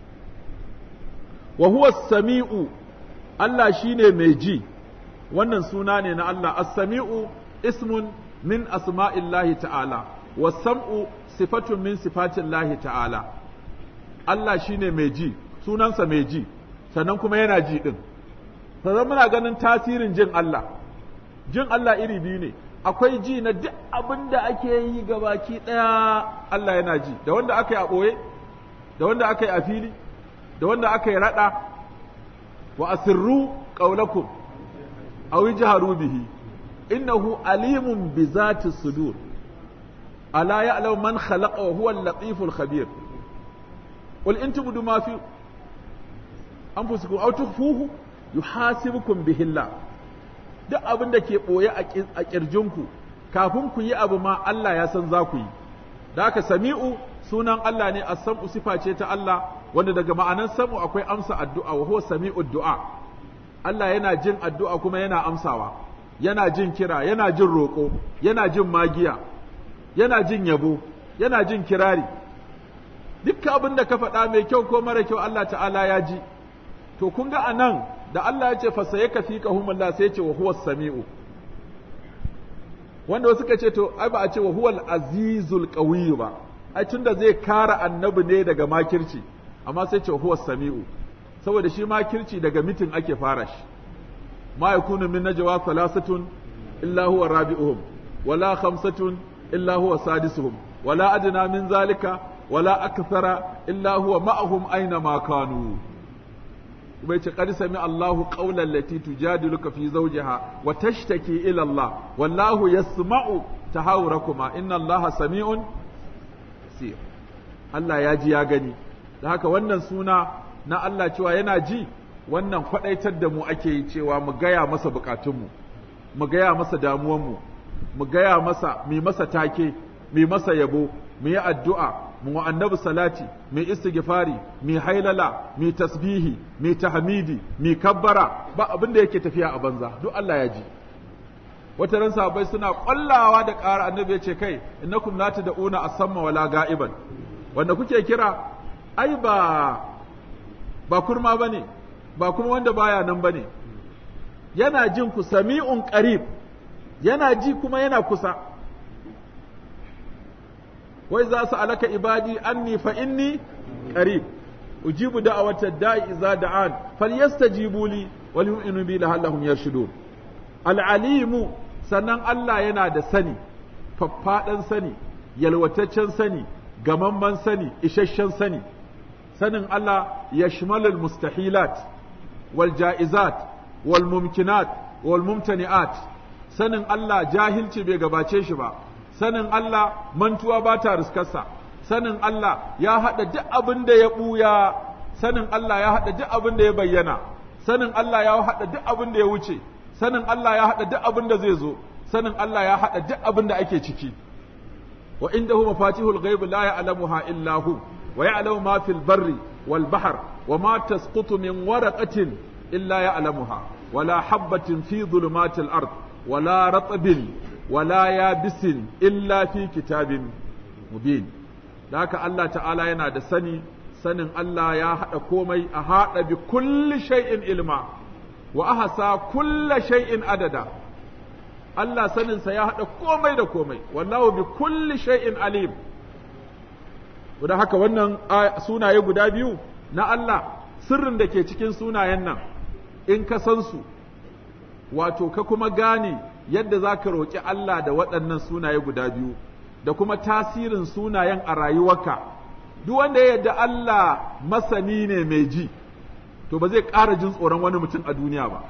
wa huwa sami'u Allah shine mai ji wannan suna ne na Allah as-sami'u ismun min asma'illahi ta'ala was-sam'u sifatun min sifatillahi ta'ala Allah shine mai ji sunansa mai ji sannan kuma yana ji din sannan muna ganin tasirin jin Allah jin Allah iri biyu ne akwai ji na duk abin da ake yi gabaki ɗaya Allah yana ji da wanda aka yi a ɓoye da wanda aka yi a fili da wanda aka yi raɗa wa asirru ƙaulakum aw yajharu bihi innahu alimun bi zati sudur ala ya'lamu man khalaqa wa huwa al-latiful khabir qul in tubdu ma fi anfusikum aw tukhfuhu yuhasibukum bihi Allah duk abin da ke ɓoye a ƙirjinku kafin ku yi abu ma Allah ya san za ku yi da haka sami'u sunan Allah ne as-sam'u sifa ce ta Allah wanda daga ma'anan sam'u akwai amsa addu'a wa huwa sami'u du'a Allah yana jin addu'a kuma yana amsawa yana jin kira yana jin roƙo yana jin magiya yana jin yabo yana jin kirari dukkan abin da ka faɗa mai kyau ko mara kyau Allah ta'ala ya ji to kun ga anan da Allah ya ce fasaye ka fi kahumullah sai ya ce wa huwa sami'u wanda wasu ka ce to ai ba a ce wa huwal azizul qawiyyu ba ai tunda zai kara annabi ne daga makirci amma sai ce wa huwa sami'u saboda shi makirci daga mitin ake fara shi ma yakunu min najwa thalathatun illa huwa rabi'uhum wala khamsatun illa huwa sadisuhum wala adna min zalika wala akthara illa huwa ma'ahum aina ma kanu bai ce qad sami Allahu qawlan lati tujadiluka fi zawjiha wa tashtaki ila Allah wallahu yasma'u tahawurakuma inna Allaha sami'un basir Allah ya ji ya gani da haka wannan suna na Allah cewa yana ji wannan kwadaitar da mu ake yi cewa mu gaya masa bukatunmu mu gaya masa damuwanmu mu gaya masa mi masa take mi masa yabo mu yi addu'a mu wa annabi salati mi istighfari mi hailala mi tasbihi mi tahmidi mi kabbara ba abin da yake tafiya a banza duk Allah ya ji wata ran sahabbai suna kwallawa da ƙara annabi ya ce kai innakum la tad'una asamma wala ga'iban wanda kuke kira ai ba ba kurma bane ba kuma wanda baya nan bane yana jin ku sami'un qarib yana ji kuma yana kusa wai za su alaka ibadi anni fa inni qarib ujibu da'awata da'i idza da'an falyastajibu li wal yu'minu bi la'allahum yarshudun al-alimu sannan Allah yana da sani faffaɗan sani yalwataccen sani gamamman sani isasshen sani sanin Allah ya shimalul mustahilat wal ja'izat wal mumkinat wal mumtani'at sanin Allah jahilci bai gabace shi ba sanin Allah mantuwa ba ta riskarsa sanin Allah ya haɗa duk abin da ya ɓuya sanin Allah ya haɗa duk abin da ya bayyana sanin Allah ya haɗa duk abin da ya wuce sanin Allah ya haɗa duk abin da zai zo sanin Allah ya haɗa duk abin da ake ciki wa indahu mafatihul ghaib la ya'lamuha illa hu wa ya'lamu ma fil barri wal bahr wa ma tasqutu min waraqatin illa ya'lamuha wa la habatin fi dhulumatil ard wa la ratbin wa la yabisin illa fi kitabin mubin da haka Allah ta'ala yana da sani sanin Allah ya haɗa komai a haɗa bi kulli shay'in ilma wa ahsa kulla shay'in adada Allah saninsa ya haɗa komai da komai wallahu bi kulli shay'in alim da haka wannan sunaye guda biyu na Allah sirrin da ke cikin sunayen nan in ka san su wato ka kuma gane yadda za ka roƙi Allah da waɗannan sunaye guda biyu da kuma tasirin sunayen a rayuwarka duk wanda ya yarda Allah masani ne mai ji to ba zai ƙara jin tsoron wani mutum a duniya ba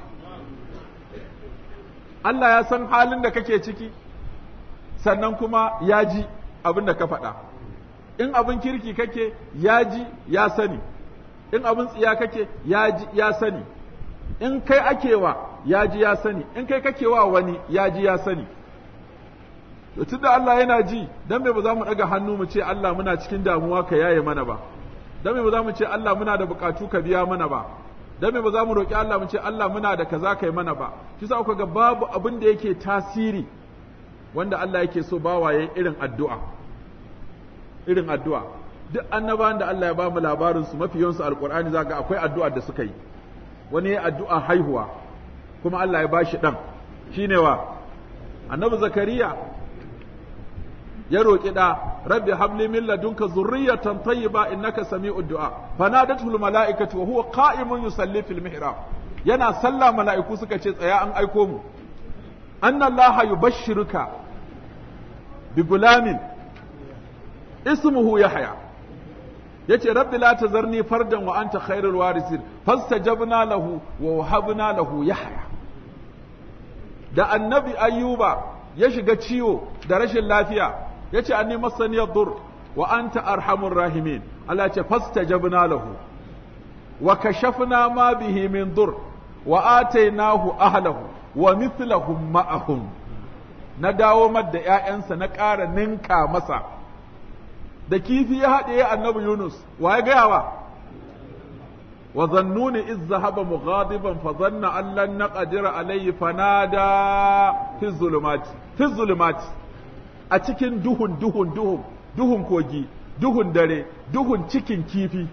Allah ya san halin da kake ciki sannan kuma ya ji abin da ka faɗa in abin kirki kake ya ji ya sani in abin tsiya kake ya ji ya sani in kai akewa ya ji ya sani in kai kakewa wani ya ji ya sani to tunda Allah yana ji dan me ba za mu daga hannu mu ce Allah muna cikin damuwa ka yaye mana ba dan me ba za mu ce Allah muna da bukatu ka biya mana ba dan me ba za mu roki Allah mu ce Allah muna da kaza kai mana ba kisa kuka ga babu abin da yake tasiri wanda Allah yake so bawa yayin irin addu'a irin addu'a duk annabawan da Allah ya ba mu labarin su mafi yawansu alqur'ani zaka akwai addu'a da suka yi wani ya addu'a haihuwa kuma Allah ya bashi dan shine wa annabi zakariya ya roƙi ɗa rabbi habli min ladunka zurriyatan tayyiba innaka sami'ud du'a fanadatu al mala'ikatu wa huwa qa'imun yusalli fil mihrab yana sallah mala'iku suka ce tsaya an aiko mu anna allaha yubashshiruka bi gulamin ismuhu yahya yace rabbi la tazarni fardan wa anta khairul warisin fastajabna lahu wa wahabna lahu yahya da annabi ayyuba ya shiga ciwo da rashin lafiya yace anni masani yadur wa anta arhamur rahimin Allah ce fastajabna lahu wa kashafna ma bihi min dur wa atainahu ahlahu wa mithlahum ma'ahum na dawo da ƴaƴansa na ƙara ninka masa da kifi ya haɗe annabi Yunus wa ya gaya wa wa zannuni iz zahaba mughadiban fa zanna an lan naqdira alayhi fanada fi zulumati fi zulumati a cikin duhun duhun duhun duhun kogi duhun dare duhun cikin kifi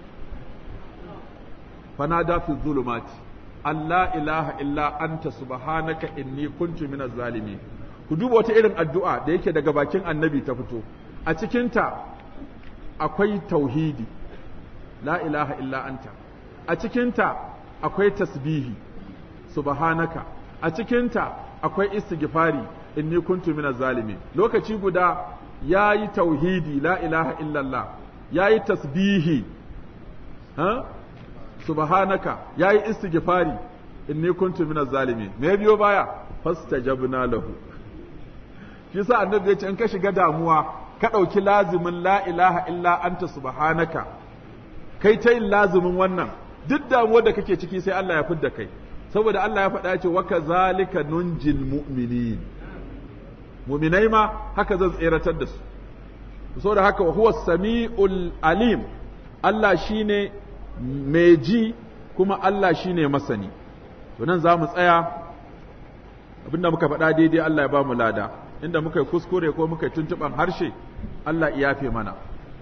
fanada fi zulumati Allah ilaha illa anta subhanaka inni kuntu minaz zalimin ku duba wata irin addu'a da yake daga bakin annabi ta fito a cikinta akwai tauhidi la ilaha illa anta a cikinta akwai tasbihi subhanaka a cikinta akwai istighfari inni kuntu minaz zalimin lokaci guda yayi tauhidi la ilaha illallah yayi tasbihi ha subhanaka yayi istighfari inni kuntu minaz zalimin me biyo baya fastajabna lahu shi yasa annabi ya ce in ka shiga damuwa ka ɗauki lazimin la ilaha illa anta subhanaka kai ta yin lazimin wannan duk damuwar da kake ciki sai Allah ya fidda kai saboda Allah ya faɗa ce wa kazalika nunjil mu'minin mu'minai ma haka zan tseratar da su saboda haka huwa sami'ul alim Allah shine mai ji kuma Allah shine masani to nan za mu tsaya abinda muka faɗa daidai Allah ya ba mu lada inda muka yi kuskure ko muka yi tuntuɓan harshe Allah ya yafe mana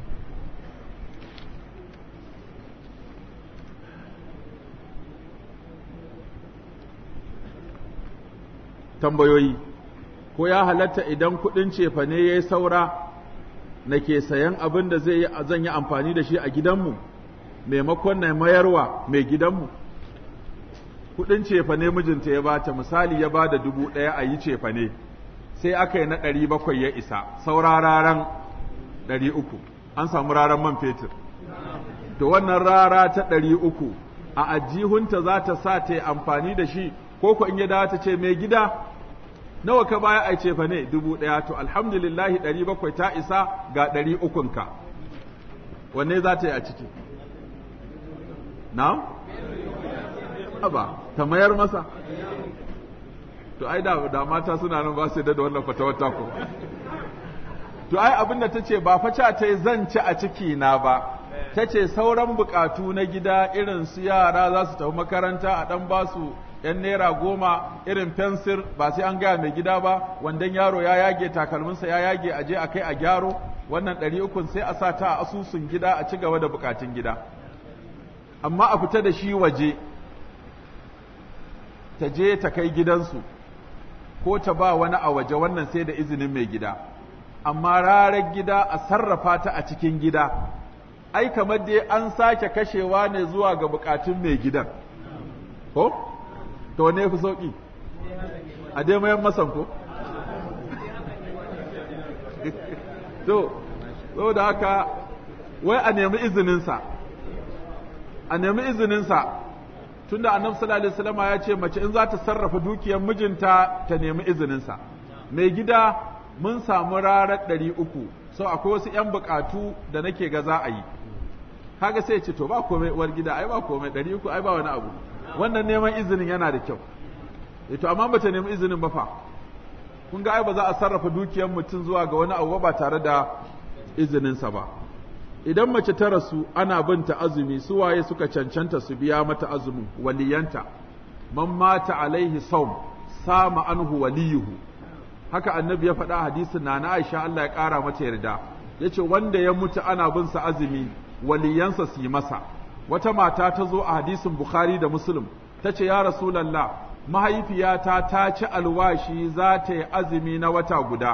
tambayoyi ko ya halatta idan kuɗin cefane ya yi saura na ke sayan abin da zai zan yi amfani da shi a gidanmu maimakon na mayarwa mai gidanmu kuɗin cefane mijinta ya bata misali ya ba da dubu ɗaya a yi cefane sai aka yi na ɗari bakwai ya isa saura raran ɗari uku an samu raran man fetur to wannan rara ta ɗari uku a ajihunta za ta sa ta yi amfani da shi ko ko in ya dawo ta ce mai gida nawa ka baya a ce fa ne dubu ɗaya to alhamdulillahi ɗari bakwai ta isa ga ɗari ukunka wanne za ta yi a ciki na? ba ta mayar masa to ai da, da mata suna nan ba su da wannan fatawar tako to ai abin da ta ce ba faca ta yi zan ci a ciki na ba ta ce sauran bukatu na gida irin su yara za su tafi makaranta a ɗan ba su ‘yan naira goma irin fensir ba sai an gaya mai gida ba wandan yaro ya yage takalminsa ya yage a je a kai a gyaro wannan ɗari ukun sai a sa ta a asusun gida a ci gaba da bukatun gida amma a fita da shi waje ta je ta kai gidansu ko ta ba wani a waje wannan sai da izinin mai gida amma rarar gida a sarrafa ta a cikin gida ai kamar dai an sake kashewa ne zuwa ga bukatun mai gidan ko to ne fi sauki a dai mayan masan ko to saboda haka wai a nemi izininsa a nemi izininsa tunda annabi sallallahu alaihi wasallam ya ce mace in za ta sarrafa dukiyar mijinta ta nemi izininsa mai gida mun samu rarar ɗari uku sau akwai wasu ‘yan buƙatu da nake ga za a yi kaga sai ce to ba komai uwar gida ai ba komai ɗari uku ai ba wani abu wannan neman izinin yana da kyau e to amma bata nemi izinin ba fa kun ga ai ba za a sarrafa dukiyar mutum zuwa ga wani abu ba tare da izininsa ba idan mace ta rasu ana binta azumi su waye suka cancanta su biya mata azumin waliyanta man mata alaihi saum sama anhu waliyuhu haka annabi ya faɗa hadisin na na Aisha Allah ya ƙara mata yarda yace wanda ya mutu ana bin sa azumi waliyansa su yi masa wata mata ta zo a hadisin Bukhari da Muslim tace ya Rasulullah mahaifiyata ta ci alwashi za ta yi azumi na wata guda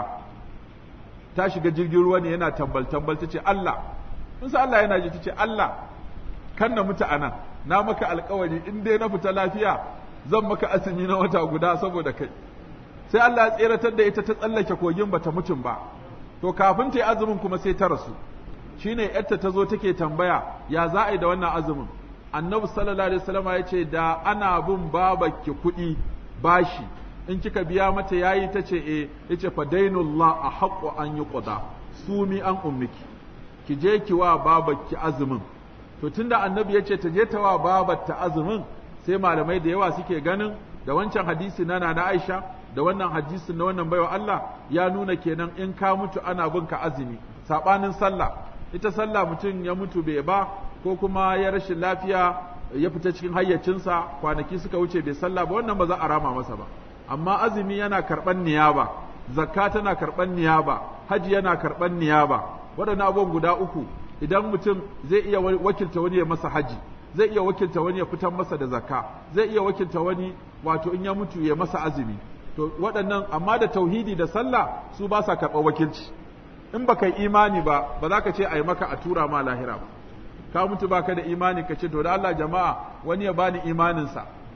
ta shiga jirgin ruwa ne yana tambal tambal tace Allah in sa Allah yana ji tace Allah kan na mutu anan na maka alkawari in dai na fita lafiya zan maka azumi na wata guda saboda kai sai Allah ya tseratar da ita ta tsallake kogin bata mutum ba to kafin ta yi azumin kuma sai ta rasu shine yarta ta zo take tambaya ya za a yi da wannan azumin annabi sallallahu alaihi wasallam ya ce da ana bin babaki kuɗi bashi in kika biya mata yayi ta ce eh yace fa dainullah a haqqu an yuqda sumi an ummiki ki je ki wa babaki azumin to tunda annabi ya ce ta je ta wa babar ta azumin sai malamai da yawa suke ganin da wancan hadisi na na Aisha da wannan hadisi na wannan baiwa Allah ya nuna kenan in ka mutu ana bin ka azumi sabanin sallah ita sallah mutum ya mutu bai ba ko kuma ya rashin lafiya ya fita cikin hayyacinsa kwanaki suka wuce bai sallah ba wannan ba za a rama masa ba amma azumi yana karban niyaba zakka tana karban niyaba haji yana karban niyaba waɗannan abubuwan guda uku idan mutum zai iya wakilta wani ya masa haji zai iya wakilta wani ya fitar masa da zakka zai iya wakilta wani wato in ya mutu ya masa azumi to waɗannan amma da tauhidi da sallah su ba sa karɓar wakilci in baka yi imani ba ba za ka ce a yi maka a tura ma lahira ba ka mutu baka da imani ka ce to da Allah jama'a wani ya bani imaninsa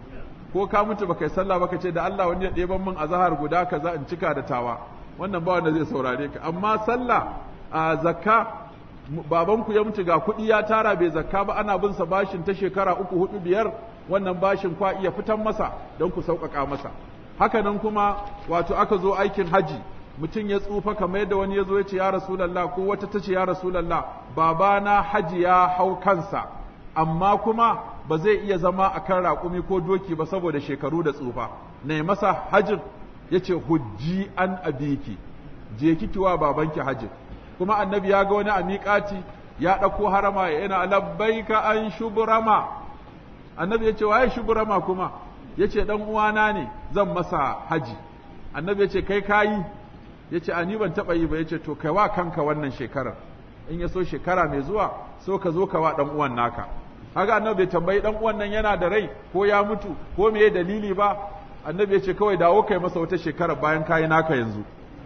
ko ka mutu baka yi sallah baka ce da Allah wani ya ɗeban min azahar guda kaza in cika da tawa wannan ba wanda zai saurare ka amma sallah a zakka babanku ya mutu ga kuɗi ya tara bai zakka ba ana bin sa bashin ta shekara uku hudu biyar wannan bashin kwa iya fitan masa don ku sauƙaƙa masa haka nan kuma wato aka zo aikin haji mutum ya tsufa kamar yadda wani ya zo ya ce ya rasulallah ko wata ta ce ya rasulallah babana haji ya hau kansa amma kuma ba zai iya zama a kan raƙumi ko doki ba saboda shekaru da tsufa ne masa hajin ya ce hujji an abiki je kiki wa babanki hajin kuma annabi ya ga wani a miƙati ya ɗauko harama ya yana labbaika an shuburama annabi ya ce waye shuburama kuma ya ce ɗan uwana ne zan masa haji annabi ya ce kai kayi ya ce a ni ban taɓa yi ba ya ce to kai wa kanka wannan shekarar in ya so shekara mai zuwa so ka zo ka wa ɗan uwan naka haka annabi bai tambayi ɗan uwan nan yana da rai ko ya mutu ko me dalili ba annabi ya ce kawai dawo kai masa wata shekara bayan kayi naka yanzu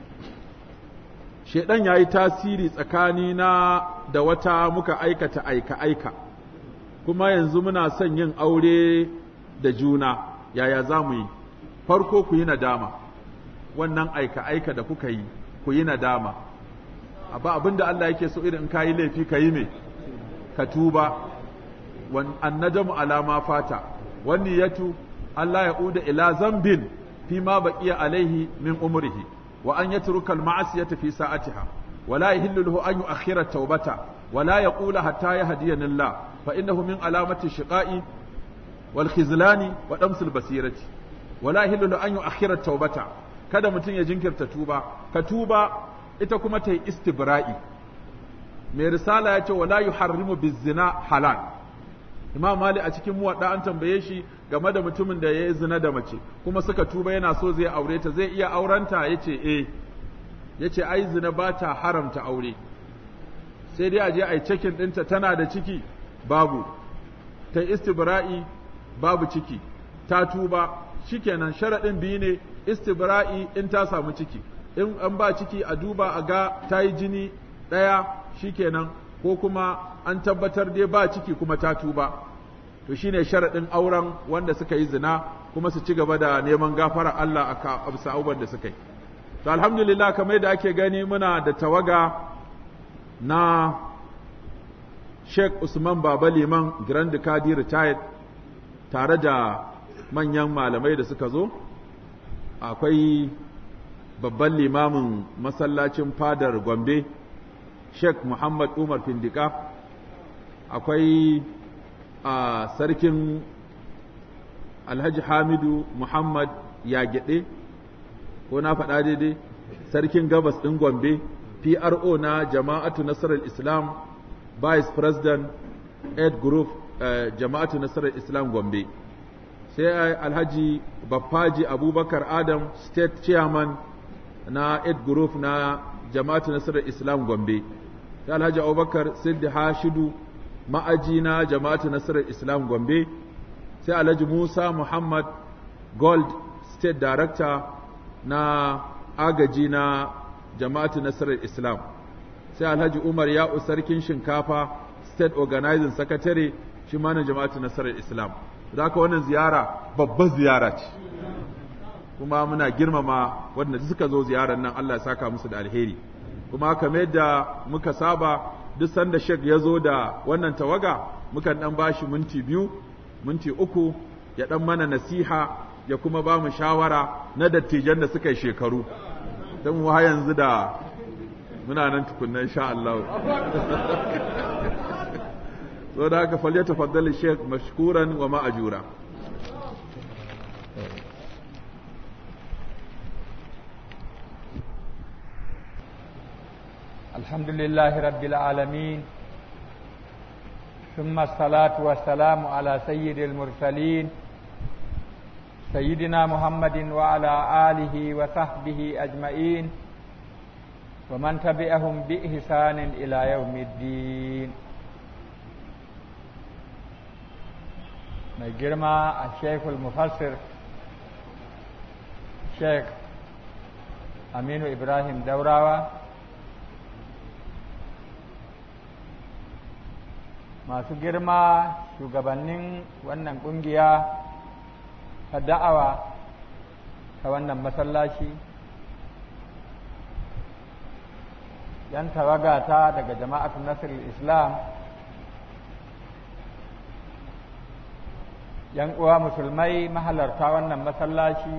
shedan ya yi tasiri tsakanina da wata muka aikata aika-aika kuma yanzu muna son yin aure da juna yaya za mu yi farko ku yi nadama wannan aika-aika da kuka yi ku yi nadama abba abinda Allah yake so irin ka yi laifi ka yi me ka tuba annadamu alama fata wani yatu Allah ya uda ila zambin fi ma baqiya alaihi min umrihi wa an yatruka al-ma'siyata fi sa'atiha ولا يهل له أن يؤخر التوبة ولا يقول حتى يهديني الله فإنه من علامة الشقاء والخذلان ودمس البصيرة ولا يهل له أن يؤخر التوبة kada mutum ya jinkirta tuba ka tuba ita kuma ta yi istibra'i mai risala ya ce wala yuharrimu bizina halal imam mali a cikin muwadda an tambaye shi game da mutumin da ya yi zina da mace kuma suka tuba yana so zai aure ta zai iya aurenta ya ce eh ya ce ai zina ba ta haramta aure sai dai a je a yi cikin ɗinta tana da ciki babu ta istibra'i babu ciki ta tuba shikenan sharaɗin biyu ne istibra'i in ta samu ciki in an ba ciki a duba a ga ta yi jini ɗaya shikenan ko kuma an tabbatar dai ba ciki kuma ta tuba to shine sharaɗin auren wanda suka yi zina kuma su ci gaba da neman gafara Allah a bisa abubuwan da suka yi to alhamdulillah kamar da ake gani muna da tawaga na Sheikh Usman Baba Liman Grand Kadi retired tare da manyan malamai da suka zo akwai babban limamin masallacin fadar Gombe Sheikh Muhammad Umar Findika akwai a sarkin Alhaji Hamidu Muhammad Yagede ko na faɗa daidai sarkin gabas ɗin Gombe PRO na jama'atu nasarar Islam Vice President Ed Group uh, jama'atu nasarar Islam Gombe sai Alhaji Baffaji Abubakar Adam State Chairman na Ed Group na jama'atu nasarar Islam Gombe sai Alhaji Abubakar Siddi Hashidu ma'aji na jama'atu nasarar Islam Gombe sai Alhaji Musa Muhammad Gold State Director na agaji na jama'atu nasarar Islam sai Alhaji Umar Ya'u sarkin shinkafa State Organizing Secretary shi ma na jama'atu nasarar Islam haka wannan ziyara babbar ziyara ce kuma muna girmama wanda suka zo ziyarar nan Allah ya saka musu da alheri kuma kamar yadda muka saba duk sanda shek ya zo da wannan tawaga mukan dan bashi minti biyu minti uku ya dan mana nasiha ya kuma ba mu shawara na dattijan da suka yi shekaru don mu yanzu da muna nan tukunna insha Allah so da haka falle tafaddali sheikh mashkuran wa ma'ajura الحمد لله رب العالمين ثم الصلاة والسلام على سيد المرسلين سيدنا محمد وعلى آله وصحبه أجمعين ومن تبعهم بإحسان إلى يوم الدين mai girma a shekul mufassir sheikh aminu ibrahim daurawa masu girma shugabannin wannan kungiya ta da'awa ta wannan masallaci yan tawagata daga jama'atu nasirul islam yan uwa musulmai mahalarta wannan masallaci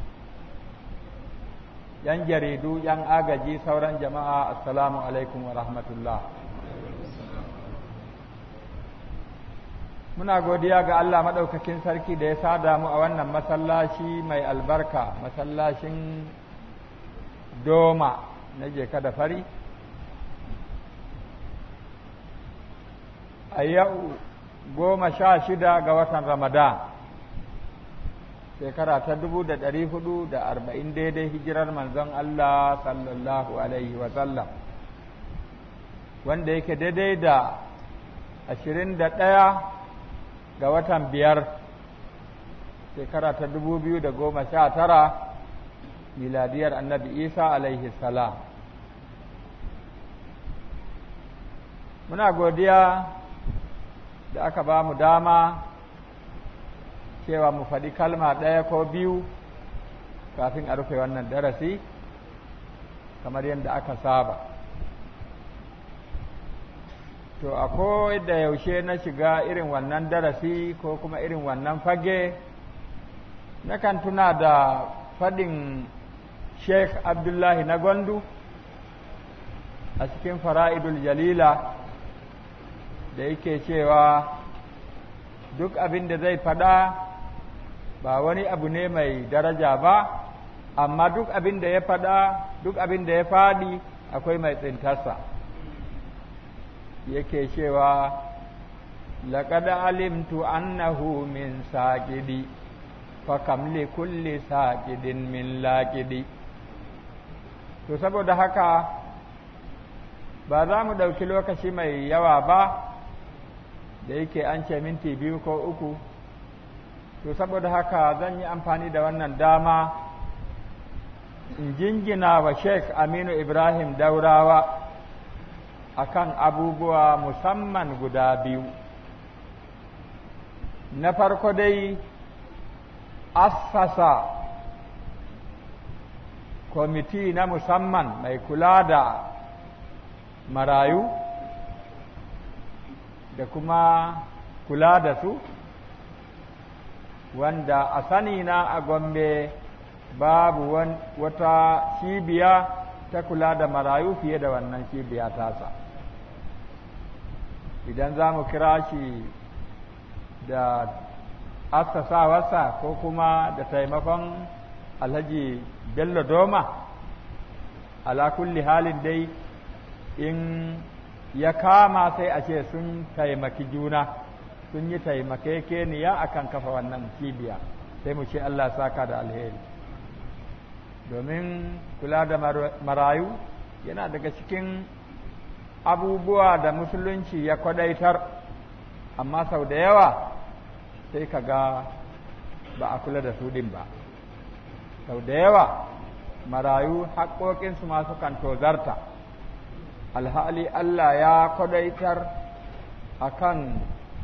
yan jaridu yan agaji sauran jama'a assalamu alaikum wa rahmatullah muna godiya ga Allah maɗaukakin sarki da ya sada mu a wannan masallaci mai albarka masallacin doma na jeka da fari a yau goma sha shida ga watan ramadan shekara ta dubu da ɗari hudu da arba'in daidai hijirar manzon Allah sallallahu alaihi wasallam wanda yake daidai da ashirin da ɗaya ga watan biyar shekara ta dubu biyu da goma sha tara miladiyar annabi isa alaihi salam muna godiya da aka ba mu dama cewa mu faɗi kalma ɗaya ko biyu kafin a rufe wannan darasi kamar yadda aka saba to a da yaushe na shiga irin wannan darasi ko kuma irin wannan fage nakan tuna da faɗin sheikh abdullahi na gwandu a cikin fara'idul jalila da yake cewa duk abin da zai faɗa ba wani abu ne mai daraja ba amma duk abin da ya faɗa duk abin da ya faɗi akwai mai tsintarsa yake cewa laqad alimtu annahu min saqidi fa kam li kulli saqidin min laqidi to saboda haka ba za mu ɗauki lokaci mai yawa ba da yake an ce minti biyu ko uku to saboda haka zan yi amfani da wannan dama in jingina wa sheikh aminu ibrahim daurawa akan abubuwa musamman guda biyu na farko dai assasa kwamiti na musamman mai kula da marayu da kuma kula da su wanda a sani na a gombe babu wata cibiya ta kula da marayu fiye da wannan cibiya tasa idan za mu kira shi da assasawarsa ko kuma da taimakon alhaji bello doma ala kulli halin dai in ya kama sai a ce sun taimaki juna sun yi taimakekeniya akan kafa wannan cibiya sai mu ce Allah saka da alheri domin kula da marayu yana daga cikin abubuwa da musulunci ya kwadaitar amma sau da yawa sai ka ga ba a kula da su din ba sau da yawa marayu haƙoƙinsu masu kan tozarta alhali Allah ya kwadaitar a kan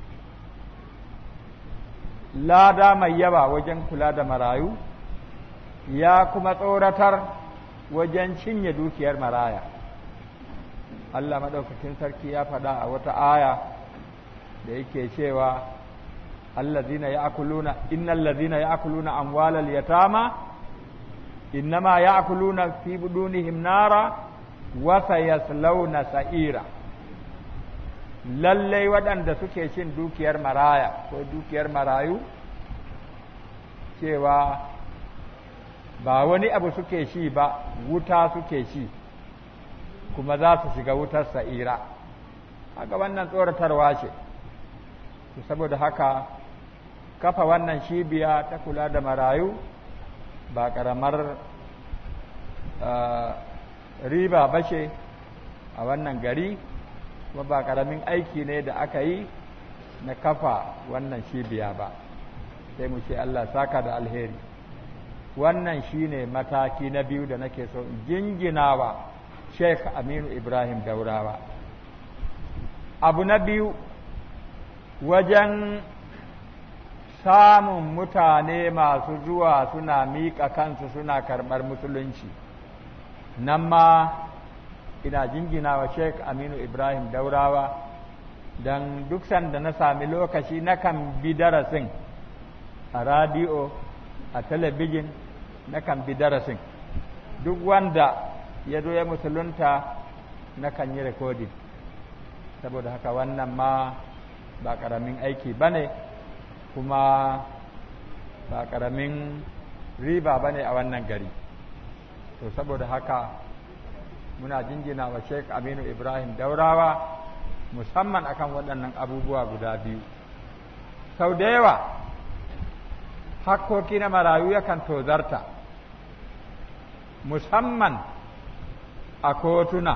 lada mai yawa wajen kula da marayu ya kuma tsoratar wajen cinye dukiyar maraya Allah maɗaukakin sarki ya faɗa a wata aya da yake cewa allazina ya'kuluna innal ladzina ya'kuluna amwalal yatama innama ya'kuluna fi budunihim nara wa sayaslawna sa'ira lallai waɗanda suke cin dukiyar maraya ko dukiyar marayu cewa ba wani abu suke shi ba wuta suke shi kuma za su shiga wutar sa'ira haka wannan tsoratarwa ce saboda haka kafa wannan shibiya ta kula da marayu ba ƙaramar riba ba ce a wannan gari kuma ba ƙaramin aiki ne da aka yi na kafa wannan cibiya ba sai mu ce Allah saka da alheri wannan shine mataki na biyu da nake so in jinginawa Sheikh Aminu Ibrahim Daurawa abu na biyu wajen samun mutane masu zuwa suna miƙa kansu suna karɓar musulunci nan ma ina jingina wa sheik aminu ibrahim daurawa don duk sanda na sami lokaci nakan bi darasin a radiyo a talabijin nakan bi darasin duk wanda ya zo ya musulunta nakan yi rikodin saboda haka wannan ma ba ƙaramin aiki ba ne kuma ba ƙaramin riba ba ne a wannan gari to saboda haka muna jinjina wa sheik aminu ibrahim daurawa musamman akan waɗannan abubuwa guda biyu sau da yawa hakkoki na marayu yakan tozarta musamman a kotuna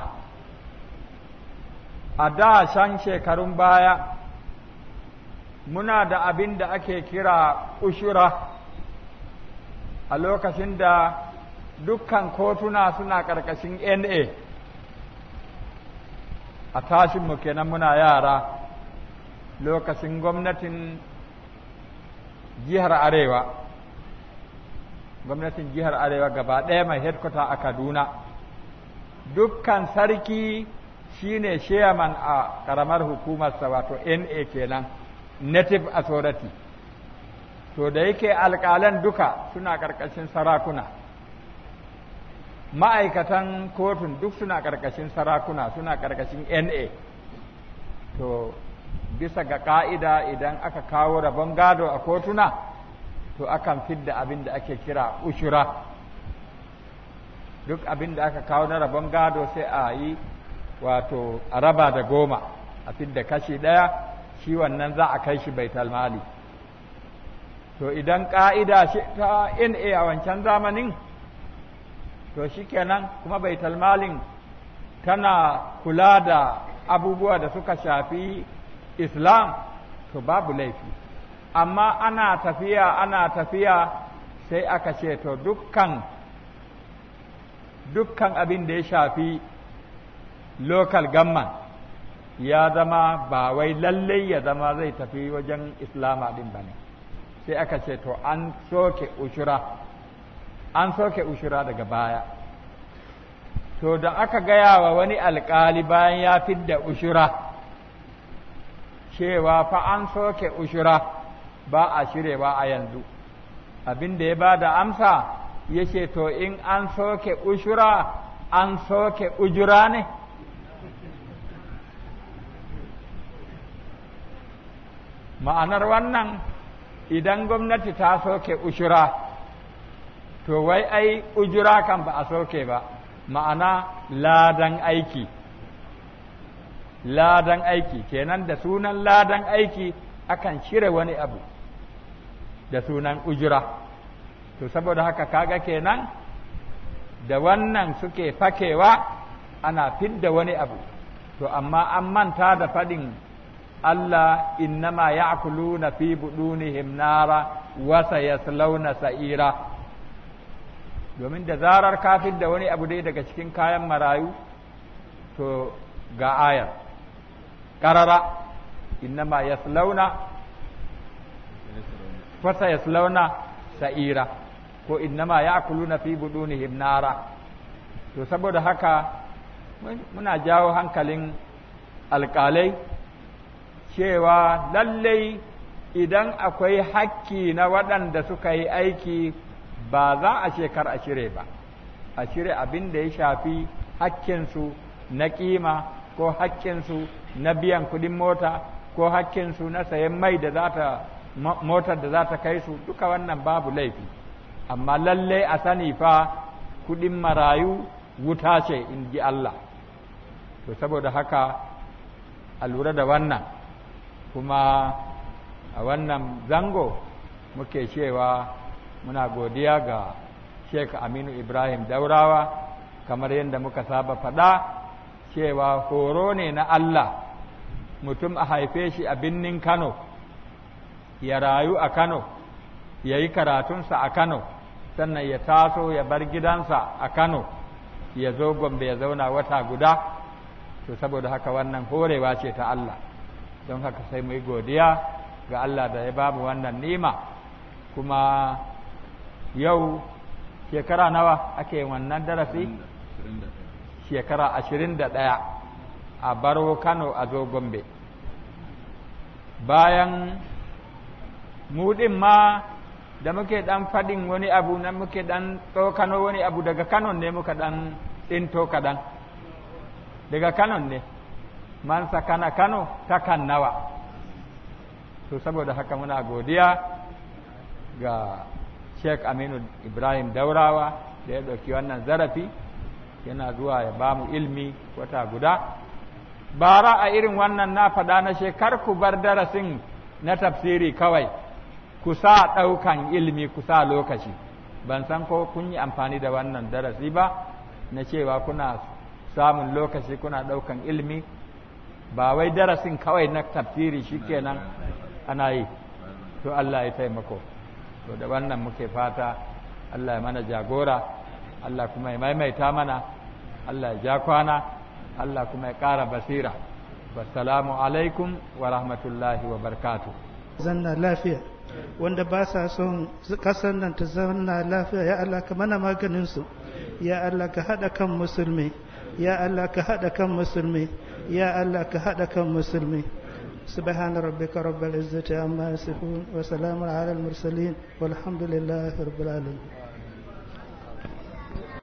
a da shan shekarun baya muna da abin da ake kira ushura a lokacin da dukkan kotuna suna ƙarƙashin na a tashinmu kenan muna yara lokacin gwamnatin jihar arewa gwamnatin jihar arewa gaba ɗaya mai headquarter a kaduna dukkan sarki shine chairman a ƙaramar hukumarsa wato na kenan native authority to da yake alƙalan duka suna ƙarƙashin sarakuna ma'aikatan kotun duk suna ƙarƙashin sarakuna suna ƙarƙashin na to bisa ga ƙa'ida idan aka kawo rabon gado a kotuna to akan fidda abin da ake kira ushura duk abin da aka kawo na rabon gado sai a yi wato a raba da goma a fidda kashi ɗaya shi wannan za a kai shi baital mali to idan ƙa'ida ta na a wancan zamanin to shi kenan kuma baital malin tana kula da abubuwa da suka shafi islam to babu laifi amma ana tafiya ana tafiya sai aka ce to dukkan dukkan abin da ya shafi local government ya zama ba wai lallai ya zama zai tafi wajen islama din ba ne sai aka ce to an soke ushura an soke ushura daga baya to da aka gaya wa wani alkali bayan ya fidda ushura cewa fa an soke ushura ba a shirewa a yanzu abin da ya ba da amsa ya ce to in an soke ushura an soke ujura ne ma'anar wannan idan gwamnati ta soke ushura to wai ai ujura kan ba a soke ba ma'ana ladan aiki ladan aiki kenan da sunan ladan aiki akan cire wani abu da sunan ujura to saboda haka kaga kenan da wannan suke fakewa ana fidda wani abu to amma an manta da faɗin Allah innama ya'kuluna fi budunihim nara wa sayaslawna sa'ira domin da zarar kafin da wani abu dai daga cikin kayan marayu to ga ayar ƙarara innama yaslauna wa sayaslawna sa'ira ko innama ya'kuluna fi budunihim nara to saboda haka muna jawo hankalin alƙalai cewa lallai idan akwai hakki na waɗanda suka yi aiki ba za a shekar a shire ba a shire abin da ya shafi hakkinsu na ƙima ko hakkinsu na biyan kuɗin mota ko hakkinsu na sayan mai da za ta motar da za ta kai su duka wannan babu laifi amma lallai a sani fa kuɗin marayu wuta ce in ji Allah to saboda haka a lura da wannan kuma a wannan zango muke cewa muna godiya ga Sheikh Aminu Ibrahim Daurawa kamar yadda muka saba faɗa cewa horo ne na Allah mutum a haife shi a birnin Kano ya rayu a Kano ya yi karatunsa a Kano sannan ya taso ya bar gidansa a Kano ya zo Gombe ya zauna wata guda to saboda haka wannan horewa ce ta Allah don haka sai mu yi godiya ga Allah da ya babu wannan nima kuma yau shekara nawa ake wannan darasi shekara ashirin da ɗaya a baro kano a zo gombe bayan muɗin ma da muke ɗan faɗin wani abu na muke ɗan tsokano wani abu daga kanon ne muka ɗan tsinto kaɗan daga kanon ne man sakana kano takan nawa to saboda haka muna godiya ga sheikh aminu ibrahim daurawa da ya ɗauki wannan zarafi yana zuwa ya ba mu ilmi wata guda bara a irin wannan na faɗa na shekar ku bar darasin na tafsiri kawai ku sa ɗaukan ilmi ku sa lokaci ban san ko kun yi amfani da wannan darasi ba na cewa kuna samun lokaci kuna ɗaukan ilmi ba wai darasin kawai na tafsiri shikenan ana yi to Allah ya taimako to da wannan muke fata Allah ya mana jagora Allah kuma ya maimaita mana Allah ya ja kwana Allah kuma ya ƙara basira wassalamu alaikum wa rahmatullahi wa barkatu zanna lafiya wanda ba sa son kasar nan ta zanna lafiya ya Allah ka mana maganin su ya Allah ka haɗa kan musulmi ya Allah ka haɗa kan musulmi ya Allah ka haɗa kan musulmi سبحان ربك رب العزة عما يصفون وسلام على المرسلين والحمد لله رب العالمين